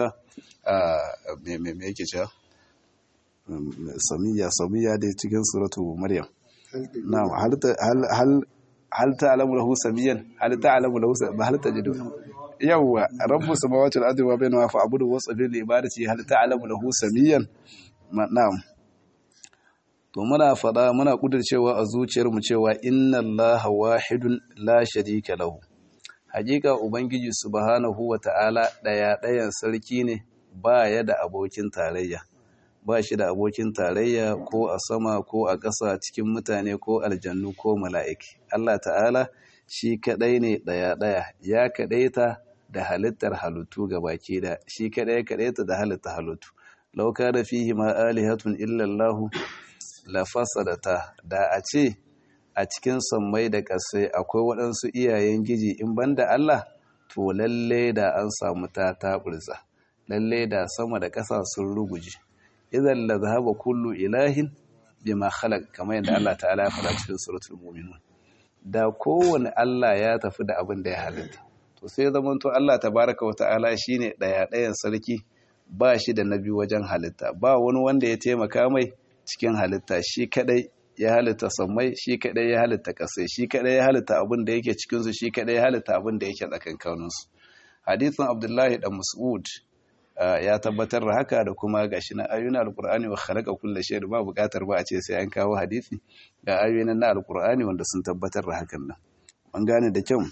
ميكيشا سمية سمية دي تكن سورة مريم نعم هل هل هل هل تعلم له سميا هل تعلم له هل تجد يوا رب السماوات والأرض وبينهما فاعبده واصبر لعبادته هل تعلم له سميا na'am to muna fada muna kudircewa a zuciyarmu cewa inna allaha wahidun la sharika lahu hakika ubangiji subhanahu wata'ala daya dayan sarki ne ba ya da abokin tarayya ba shi da abokin tarayya ko a sama ko a ƙasa cikin mutane ko aljannu ko mala'iki Allah ta'ala shi kadai ne daya daya ya kadaita da halittar halittu gabaki da shi kadai kadaita da halittar halittu lau kana fihi ma alihatun illa Allah la fasadata da a ce a cikin sammai da ƙasai akwai waɗansu iyayen giji in banda Allah to lalle da an samu ta taɓurza lalle da sama da ƙasa sun ruguje idan la zahaba kullu ilahin bima khalaq kamar yadda Allah ta'ala ya faɗa cikin suratul mu'minun da kowane Allah ya tafi da abin da ya halitta to to sai zamanto Allah tabaraka wata'ala shine daya dayan sarki ba shi da nabi wajen halitta ba wani wanda ya taimaka mai cikin halitta shi kadai ya halitta sammai shi kadai ya halitta kasai shi kadai ya halitta abin da yake cikin su shi kadai ya halitta abin da yake tsakankanin su hadithin Abdullahi dan Mas'ud ya tabbatar da haka da kuma gashi na ayoyin alkur'ani wa khalaqa kulli shay'in ba buƙatar ba a ce sai an kawo hadisi ga ayoyin na alkur'ani wanda sun tabbatar da hakan nan an gane da kyau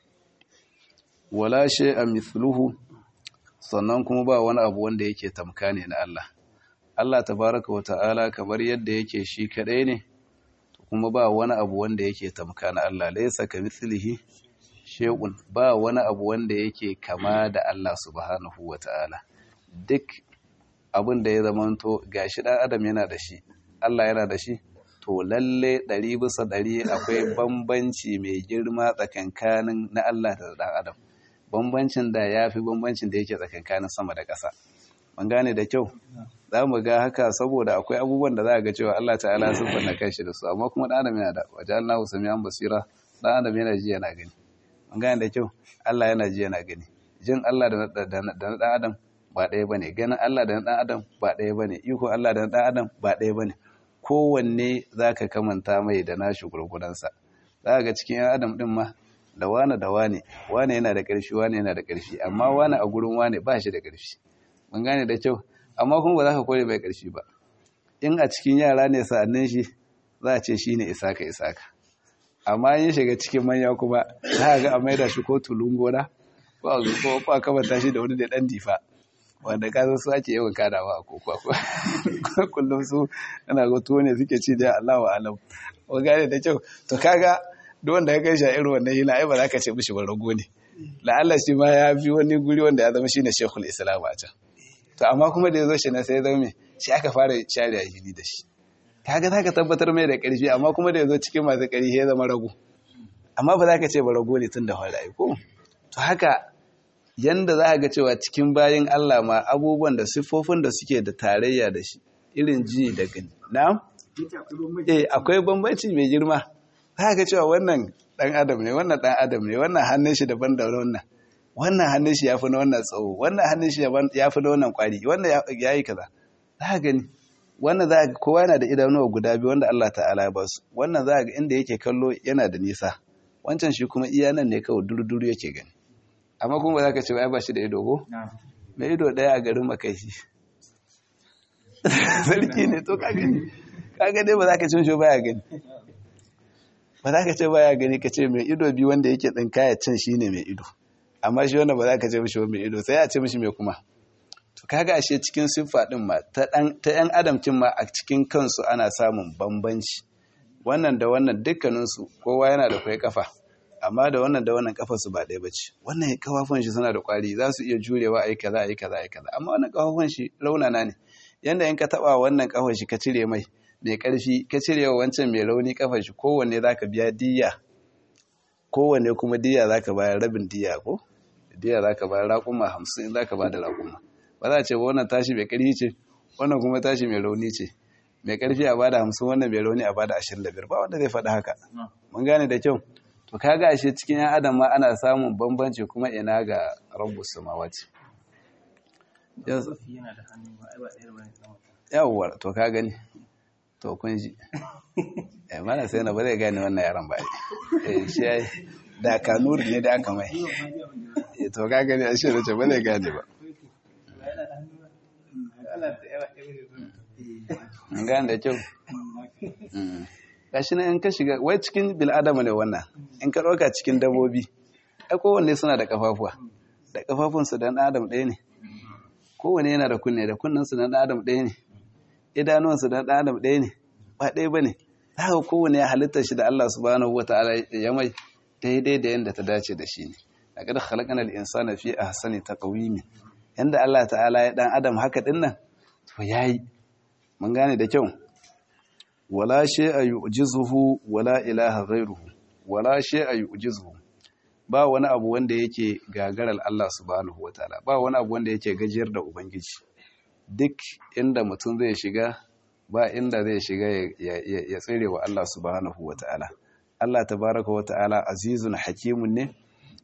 wala shay'a mithluhu sannan kuma ba wani abu wanda yake tamka ne na Allah Allah tabaraka wa ta'ala kamar yadda yake shi kadai ne kuma ba wani abu wanda yake tamka na Allah laysa kamithlihi shay'un ba wani abu wanda yake kama da Allah subhanahu wa ta'ala duk abin da ya zamanto gashi dan adam yana da shi Allah yana da shi to lalle ɗari bisa ɗari akwai bambanci mai girma tsakankanin na Allah da dan adam bambancin da ya fi bambancin da yake tsakankanin sama da ƙasa mun gane da kyau za mu ga haka saboda akwai abubuwan da za a ga cewa Allah ta'ala sun fanna kanshi da su amma kuma ɗan adam yana da wajen Allah sami'an basira ɗan adam yana ji yana gani mun gane da kyau Allah yana ji yana gani jin Allah da na ɗan adam ba ɗaya ba ne ganin Allah da na ɗan adam ba ɗaya ba ne iko Allah da na ɗan adam ba ɗaya ba ne kowanne za ka kamanta mai da nashi gurgudansa za ga cikin yan adam ɗin ma da wane da wane wane yana da ƙarfi wane yana da ƙarfi amma wane a gurin wane ba shi da ƙarfi mun gane da kyau amma kuma ba za ka kore mai ƙarfi ba in a cikin yara ne sa'annin shi za a ce shi ne isaka isaka amma yin shiga cikin manya kuma za a ga a maida shi ko tulun gona ko a kamata shi da wani da ɗan difa wanda ka su ake yawan kadawa a kokwa kullum su ana ga tuwo ne suke ci da Allah wa alam wa gane da kyau to kaga duk wanda ya kai shi a irin wannan hila ai ba za ka ce mishi ba rago ne la'alla shi ma ya bi wani guri wanda ya zama shine shekul islam a can to amma kuma da ya zo shi na sai zama shi aka fara share a hili da shi kaga za ka tabbatar mai da ƙarfi amma kuma da ya zo cikin masu ƙarfi ya zama rago amma ba za ka ce ba rago ne tun da fara ko to haka yanda za a ga cewa cikin bayan Allah ma abubuwan da siffofin da suke da tarayya da shi irin ji da gani na eh akwai bambanci mai girma za ga cewa wannan dan adam ne wannan dan adam ne wannan hannun shi daban da wannan wannan hannun shi yafi na wannan tsawo wannan hannun shi yafi na wannan kwari wannan yayi kaza za gani wannan za ga kowa yana da idanuwa guda biyu wanda Allah ta'ala ya ba su wannan za ga inda yake kallo yana da nisa wancan shi kuma iya nan ne kawai duru-duru yake gani amma kuma ba za ka ce ba ba shi da ido ko? mai ido ɗaya a garin makashi sarki ne to ka gani ka gani ba za ka cin shi baya gani ba za ka ce baya gani ka ce mai ido biyu wanda yake tsinkaya cin shi ne mai ido amma shi wanda ba za ka ce mishi mai ido sai a ce mishi mai kuma to kaga ashe cikin siffa din ma ta yan adamcin ma a cikin kansu ana samun bambanci wannan da wannan dukkaninsu kowa yana da kwai kafa amma da wannan da wannan kafarsu ba ɗaya bace wannan kafafun shi suna da kwari za su iya jurewa ayi kaza ayi kaza ayi kaza amma wannan kafafun shi raunana ne yanda in ka taba wannan kafar shi ka cire mai mai karfi ka cire wa wancan mai rauni kafar shi kowanne zaka biya diya kowanne kuma diya zaka bayar rabin diya ko diya zaka bayar raƙuma hamsin zaka ba da raƙuma ba za a ce ba wannan tashi mai ƙarfi ce wannan kuma tashi mai rauni ce mai ƙarfi a bada hamsin wannan mai rauni a bada ashirin da biyar ba wanda zai faɗi haka mun gane da kyau to kaga ashe cikin yan adam ma ana samun bambanci kuma ina ga rabbus samawati yawwa to ka gani to kun ji eh mana sai na ba zai gane wannan yaran ba eh shi ai da kanuri ne da aka mai eh to ka gani ashe da ce ba zai gane ba gane da kyau gashi nan in ka shiga wai cikin bil'adama ne wannan in ka ɗauka cikin dabobi ai kowanne suna da kafafuwa da kafafunsu da adam ɗaya ne kowanne yana da kunne da kunnensu da adam ɗaya ne idanuwansu da adam ɗaya ne ba ɗaya ba ne haka kowanne ya halitta shi da Allah subhanahu wa ta'ala ya mai daidai da yadda ta dace da shi ne a kada khalaqana al-insana fi ahsani taqwim yanda Allah ta'ala ya dan adam haka dinnan to yayi mun gane da kyau wala shay'a yu'jizuhu wala ilaha ghayruhu wala shay'a yu'jizuhu ba wani abu wanda yake gagarar Allah subhanahu wataala ba wani abu wanda yake gajiyar da ubangiji duk inda mutum zai shiga ba inda zai shiga ya tsire wa Allah subhanahu wataala Allah tabaraka wataala azizun hakimun ne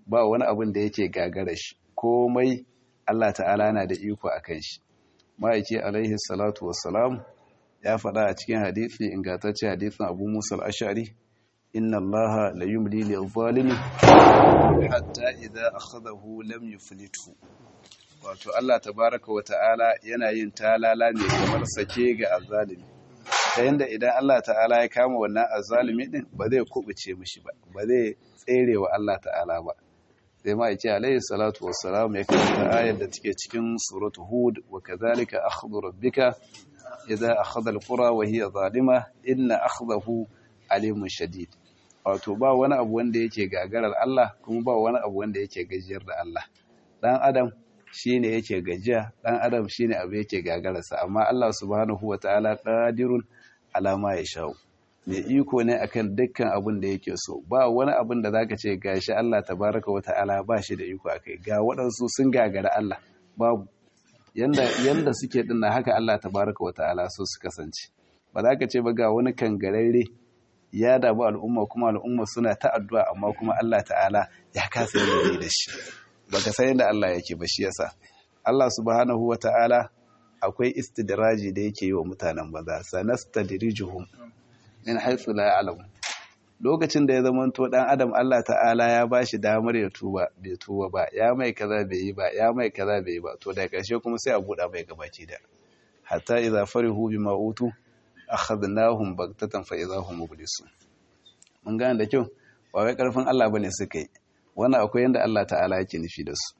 ba wani abin da yake gagara shi komai Allah ta'ala na da iko akan shi ma'aiki alaihi salatu wassalam ya faɗa a cikin hadithi ingantacce hadithin Abu Musa al-Ash'ari inna Allaha la yumli lil-zalimi hatta idza akhadahu lam yuflithu wato Allah tabaraka wa ta'ala yana yin talala ne kamar sake ga azzalimi ta yanda idan Allah ta'ala ya kama wannan azzalimi din ba zai kubuce mishi ba ba zai tsere wa Allah ta'ala ba sai ma yace alayhi salatu wassalam ya karanta ayar da take cikin suratu hud wa kadhalika akhdhu rabbika idza akhadha alqura wa hiya zalima inna akhdahu alimun shadid wato ba wani abu wanda yake gagarar Allah kuma ba wani abu wanda yake gajiyar da Allah dan adam shine yake gajiya dan adam shine abu yake gagararsa amma Allah subhanahu wataala qadirun ala ma yashau mai iko ne akan dukkan abin da yake so ba wani abin da zaka ce gashi Allah tabaraka wataala ba shi da iko akai ga waɗansu sun gagara Allah babu yanda yanda suke dinna haka Allah tabaraka wataala so su kasance ba za ka ce ba ga wani kangararre ya damu al'umma kuma al'umma suna ta addu'a amma kuma Allah ta'ala ya kasa yin da shi baka san yadda Allah yake ba shi yasa Allah subhanahu wata'ala akwai istidraji da yake yi wa mutanen banza sanastadrijuhum min haythu la ya'lam lokacin da ya zama to dan adam Allah ta'ala ya bashi damar ya tuba bai tuba ba ya mai kaza bai yi ba ya mai kaza bai yi ba to da karshe kuma sai a buɗa mai gabaci da hatta idza farihu bima utu akhadnahum baghtatan fa idza hum mublisun mun gane da kyau ba wai karfin Allah bane suka yi wannan akwai yanda Allah ta'ala yake nufi da su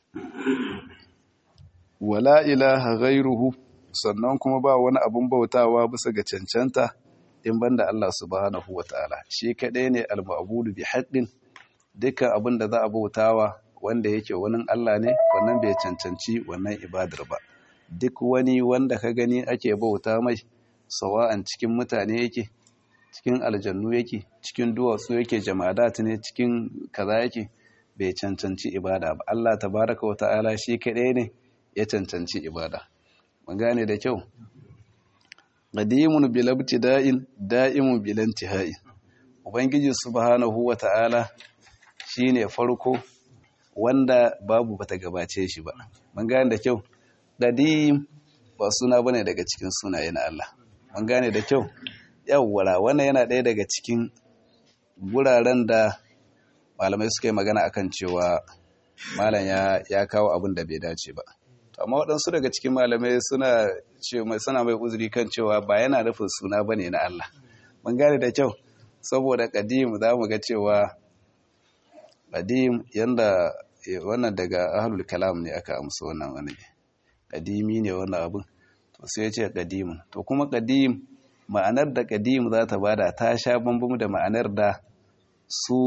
wala ilaha ghairuhu sannan kuma ba wani abun bautawa bisa ga cancanta in banda Allah subhanahu wataala shi kadai ne al-ma'budu bi haqqin dukkan abin da za a bautawa wanda yake wani Allah ne wannan bai cancanci wannan ibadar ba duk wani wanda ka gani ake bauta mai sawa'an cikin mutane yake cikin aljannu yake cikin duwatsu yake jamadat ne cikin kaza yake bai cancanci ibada ba Allah tabaraka wata'ala shi kadai ne ya cancanci ibada mun gane da kyau qadimun bil ibtida'in da'imun bil intihai ubangiji subhanahu wata'ala shine farko wanda babu bata gabace shi ba mun gane da kyau qadim ba suna bane daga cikin sunaye na Allah mun gane da kyau yawwara wannan yana ɗaya daga cikin guraren da malamai suka yi magana akan cewa malam ya ya kawo abin da bai dace ba to amma waɗansu daga cikin malamai suna ce mai suna mai uzuri kan cewa ba yana nufin suna bane na Allah mun gane da kyau saboda qadim za mu ga cewa qadim yanda wannan daga ahlul kalam ne aka amsa wannan wani qadimi ne wannan abin to sai ya ce qadimun to kuma qadim ma'anar da qadim za ta bada ta sha bambam da ma'anar da su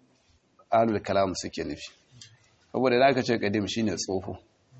ahlul kalam suke nufi saboda idan aka ce qadim shine tsoho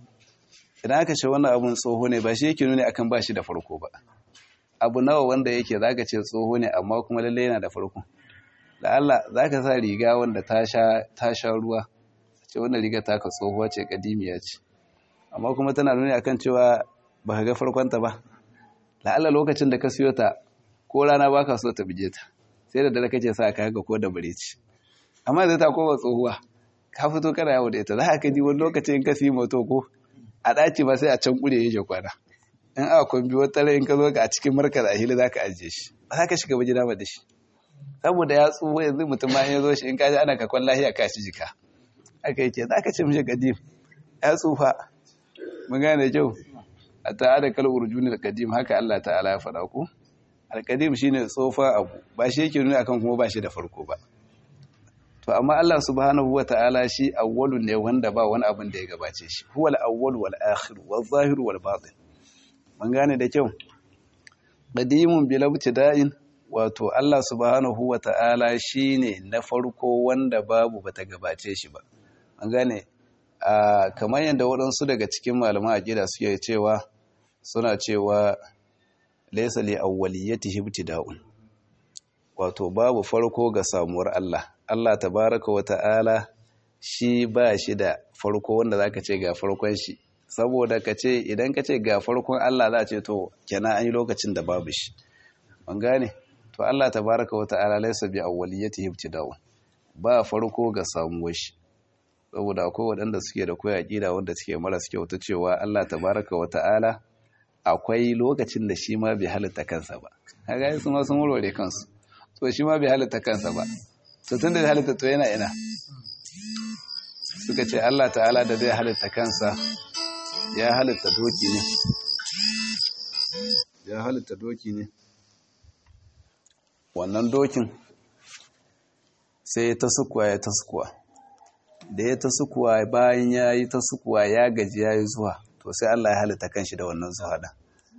idan aka ce wannan abun tsoho ne ba shi yake nuni akan ba shi da farko ba abu nawa wanda yake zaka ce tsoho ne amma kuma lalle yana da farko da Allah zaka sa riga wanda ta sha ta sha ruwa ce wannan riga ta ka tsohuwa ce kadimiya ce amma kuma tana nuni akan cewa ba ka ga farkonta ba la'alla lokacin da ka siyo ta ko rana ba ka so ta bije ta sai da dare kace sa ka ga ko da bare ci amma zai ta koma tsohuwa ka fito kana yawo da ita za ka ji wani lokacin ka siyi moto ko a ɗaci ba sai a can kure yake kwana in aka kwambi wata rai in ka zo ka a cikin markar a hili za ka ajiye shi ba za ka shiga ba gida ba da shi saboda ya tsuwa yanzu mutum ma ya zo shi in ka ji ana kakon lahiya ka shi jika aka yake za ka ce mishi kadim ya tsufa mun gane kyau a ta'ada kal urjuni al-qadim haka Allah ta'ala ya faɗa ku al-qadim shine tsofa abu ba shi yake nuna akan kuma ba shi da farko ba to amma Allah subhanahu wata'ala shi awwalu ne wanda ba wani abin da ya gabace shi huwal awwal wal akhir wal zahir wal batin mun gane da kyau qadimun bil ibtida'in wato Allah subhanahu wata'ala shine na farko wanda babu bata gabace shi ba an gane kamar yadda waɗansu daga cikin malaman aqida suke cewa suna cewa laysa li awwaliyatihi ibtida'un wato babu farko ga samuwar Allah Allah tabaraka wa ta'ala shi ba shi da farko wanda zaka ce ga farkon shi saboda ka ce idan ka ce ga farkon Allah za ce to kenan an yi lokacin da babu shi an gane to Allah tabaraka wa ta'ala laysa bi awwaliyatihi ibtida'un ba farko ga samuwar shi saboda akwai waɗanda suke da koya ƙida wanda suke maras kyau ta cewa Allah tabaraka wa ta'ala akwai lokacin da shi ma bai halitta kansa ba kaga su ma sun warware kansu to shi ma bai halitta kansa ba to tun da halitta to yana ina suka ce Allah ta'ala da zai halitta kansa ya halitta doki ne ya halitta doki ne wannan dokin sai ya ta sukuwa ya ta sukuwa da ya ta sukuwa bayan ya yi ta sukuwa ya gaji ya yi zuwa to sai Allah ya halitta kanshi da wannan zuwa ɗan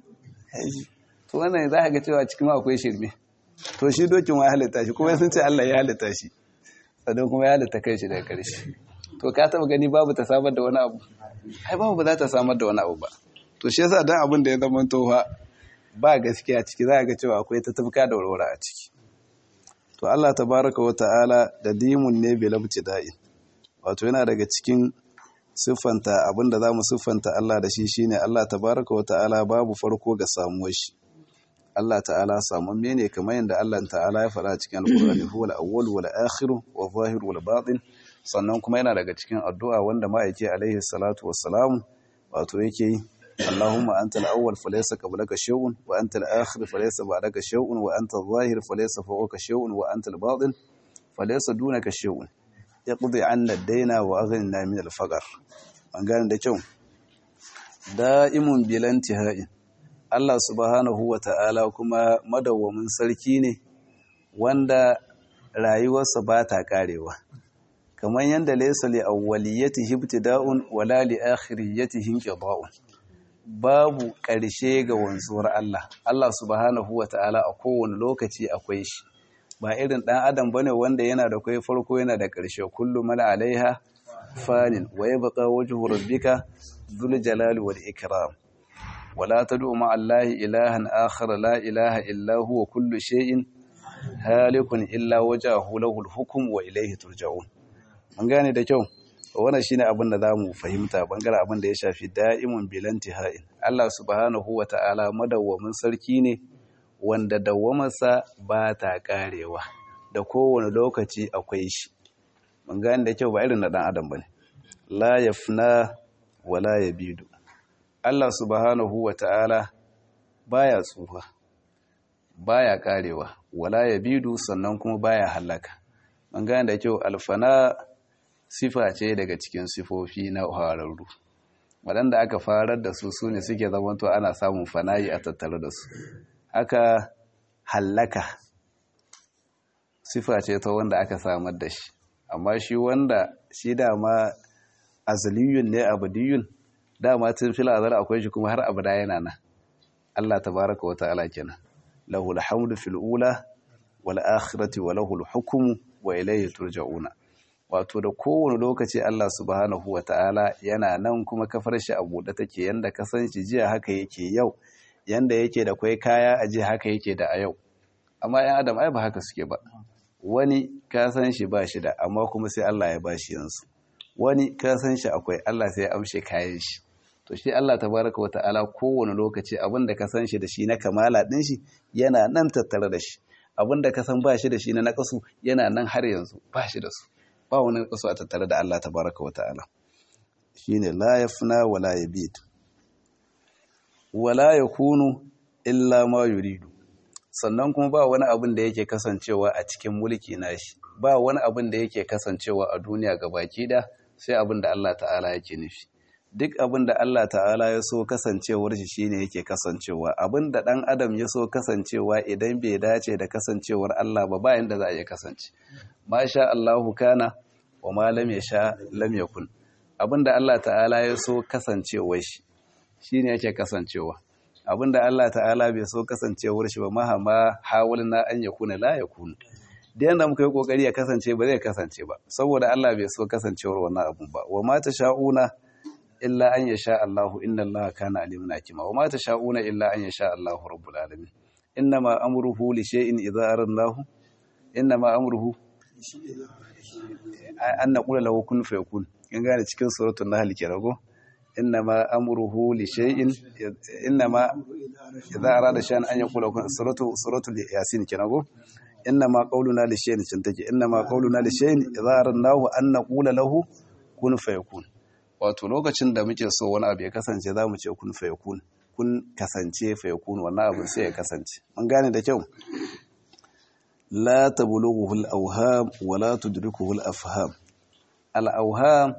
to wannan za a ga cewa cikin akwai shirme to shi dokin wa ya halitta shi kuma sun ce Allah ya halitta shi sannan kuma ya halitta kanshi daga ƙarshe to ka taba gani babu ta samar da wani abu ai babu ba za ta samar da wani abu ba to shi yasa dan abin da ya zama tofa ba gaskiya ciki za a ga cewa akwai ta tafka da warwara a ciki to Allah tabaraka wa ta'ala da dimun ne bil ibtida'i wato yana daga cikin siffanta abinda zamu siffanta Allah da shi shine Allah tabaraka wa ta'ala babu farko ga samuwar shi Allah ta'ala samamme ne kamar yadda Allah ta'ala ya faɗa cikin alƙur'ani huwal awwal wal akhir wal zahir wal batin sannan kuma yana daga cikin addu'a wanda ma'aiki alaihi salatu wassalamu wato yake yi Allahumma anta al-awwal falaysa qablaka shay'un wa anta al-akhir falaysa ba'daka shay'un wa anta adh-dhahir falaysa fawqaka shay'un wa anta al-batin falaysa dunaka shay'un yaqdi 'anna ad-dayna wa aghnina min al-faqr an gane da kyau da'imun bilan tihai Allah subhanahu wa ta'ala kuma madawwamin sarki ne wanda rayuwarsa ba ta karewa kamar yadda laysa li awwaliyatihi ibtida'un wala li akhiriyatihi inqida'un babu ƙarshe ga wanzuwar Allah Allah subhanahu wa ta'ala a kowane lokaci akwai shi ba irin ɗan adam bane wanda yana da kai farko yana da ƙarshe kullu man alaiha fanin wa yabqa wajhu rabbika dhul jalali wal ikram wala tad'u ma'a allahi ilahan akhar la ilaha illa huwa kullu shay'in halikun illa wajahu lahul hukm wa ilayhi turja'un an gane da kyau wannan shine abin da zamu fahimta bangaren abin da ya shafi da'imun bilanti ha'in Allah subhanahu wata'ala madawwamin sarki ne wanda dawwamarsa ba ta karewa da kowane lokaci akwai shi mun gane da kyau ba irin na dan adam bane la yafna wala yabidu Allah subhanahu wata'ala baya tsufa baya karewa wala yabidu sannan kuma baya halaka mun gane da kyau alfana sifa ce daga cikin sifofi na hararru waɗanda aka farar da su su ne suke zamanto ana samun fanayi a tattare da su haka hallaka sifa ce ta wanda aka samar da shi amma shi wanda shi dama azaliyun ne abadiyun dama tun fil azal akwai shi kuma har abada yana nan Allah tabaraka wa ta'ala kenan lahul hamdu fil ula wal akhirati wa lahul hukmu wa ilayhi turja'una wato da kowane lokaci Allah subhanahu wa ta'ala yana nan kuma kafar shi a buɗe take yanda ka san shi jiya haka yake yau yanda yake da kwai kaya a jiya haka yake da a yau amma ‘yan adam ai ba haka suke ba wani ka san shi ba shi da amma kuma sai Allah ya ba shi yansu wani ka san shi akwai Allah sai ya amshe kayan shi to shi Allah tabaraka wa ta'ala kowane lokaci abin da ka san shi da shi na kamala ɗin shi yana nan tattare da shi abin da ka san ba shi da shi na naƙasu yana nan har yanzu ba shi da su ba wani kaso a tattare da Allah tabaraka wa ta'ala shine la yafna wala yabid wala yakunu illa ma yuridu sannan kuma ba wani abin da yake kasancewa a cikin mulki nashi ba wani abin da yake kasancewa a duniya gabaki da sai abin da Allah ta'ala yake nufi duk abin da Allah ta'ala ya so kasancewar shi shine yake kasancewa abin da dan adam ya so kasancewa idan bai dace da kasancewar Allah ba bayan da za a iya kasance masha Allahu kana wa ma lam yasha lam yakun abinda Allah ta'ala ya so kasancewar shi shine yake kasancewa abinda Allah ta'ala bai so kasancewar shi ba mahama hawalna an yakuna la yakun da yanda muka yi kokari ya kasance ba zai kasance ba saboda Allah bai so kasancewar wannan abun ba wa ma tasha'una illa an yasha Allahu inna Allaha kana alimun hakima wa ma tasha'una illa an yasha Allahu rabbul alamin innama amruhu li shay'in idza aradnahu innama amruhu an naqula lahu kun fayakun kin gane cikin suratul nahl ke rago innama amruhu li shay'in innama idza arada shay'an an yaqula kun suratu suratul yasin ke rago innama qawluna li shay'in cin take innama qawluna li shay'in idza aradnahu an naqula lahu kun fayakun wato lokacin da muke so wani abu ya kasance za mu ce kun fayakun kun kasance fayakun wannan abin sai ya kasance mun gane da kyau la tablughu al-awham wa la tudrikuhu al-afham al-awham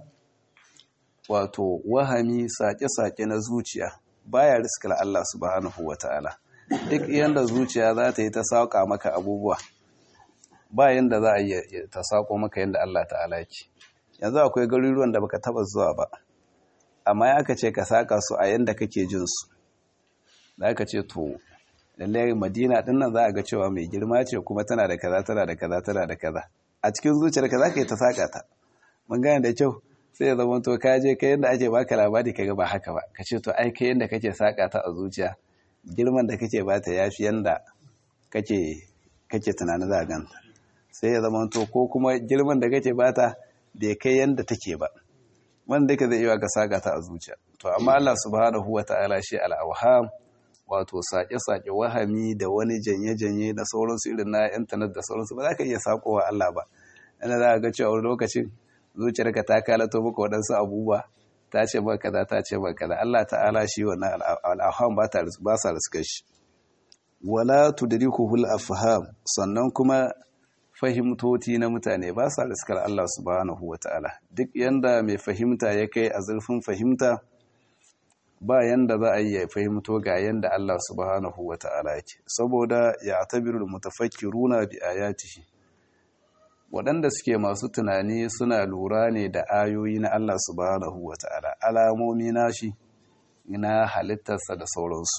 wato wahami sake-sake na zuciya baya riskar Allah subhanahu wata'ala duk yanda zuciya za ta yi ta sauka maka abubuwa ba yanda za a yi ta sako maka yanda Allah ta'ala yake yanzu akwai garuruwan da baka taba zuwa ba amma ya aka ce ka saka su a yanda kake jin su da aka ce to lalle Madina din nan za a ga cewa mai girma ce kuma tana da kaza tana da kaza tana da kaza a cikin zuciyarka za ka yi ta saka ta mun gane da kyau sai ya zama to ka je kai yanda ake baka labari kaga ba haka ba ka ce to ai kai yanda kake saka ta a zuciya girman da kake bata yafi yanda kake kake tunanin za a ganta sai ya zama to ko kuma girman da kake bata bai kai yanda take ba wanda ka zai iya ka saka ta a zuciya to amma Allah subhanahu wataala shi al-awham wato sake-sake wahami da wani janye-janye da sauransu irin na intanet da sauransu ba za ka iya sakowa Allah ba yana za a ga cewa wani lokacin zuciyarka ta kalato maka waɗansu abubuwa ta ce maka kaza ta ce maka kaza Allah ta'ala shi wannan al'afham ba ta ba sa riska shi wala tudrikuhul afham sannan kuma fahimtoti na mutane ba sa riskar Allah subhanahu wata'ala duk yanda mai fahimta ya kai a zurfin fahimta ba yanda za a yi fahimto ga yanda Allah subhanahu wata'ala yake saboda ya tabirul mutafakkiruna bi ayatihi waɗanda suke masu tunani suna lura ne da ayoyi na Allah subhanahu wa ta'ala alamomi nashi na halittarsa da sauransu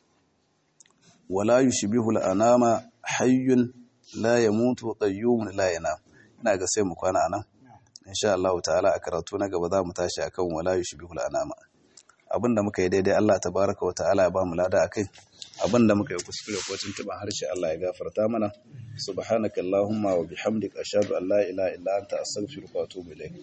wala yushbihul anama hayyun la yamutu qayyumun la yanam ina ga sai mu kwana anan insha Allah ta'ala a karatu na gaba za mu tashi akan wala yushbihul anama abinda muka yi daidai Allah tabaraka wa ta'ala ya ba mu lada akai abinda muka yi kuskure ko tuntuban harshe Allah ya gafarta mana subhanakallahumma wa bihamdika ashhadu an la ilaha illa anta astaghfiruka wa atubu ilayk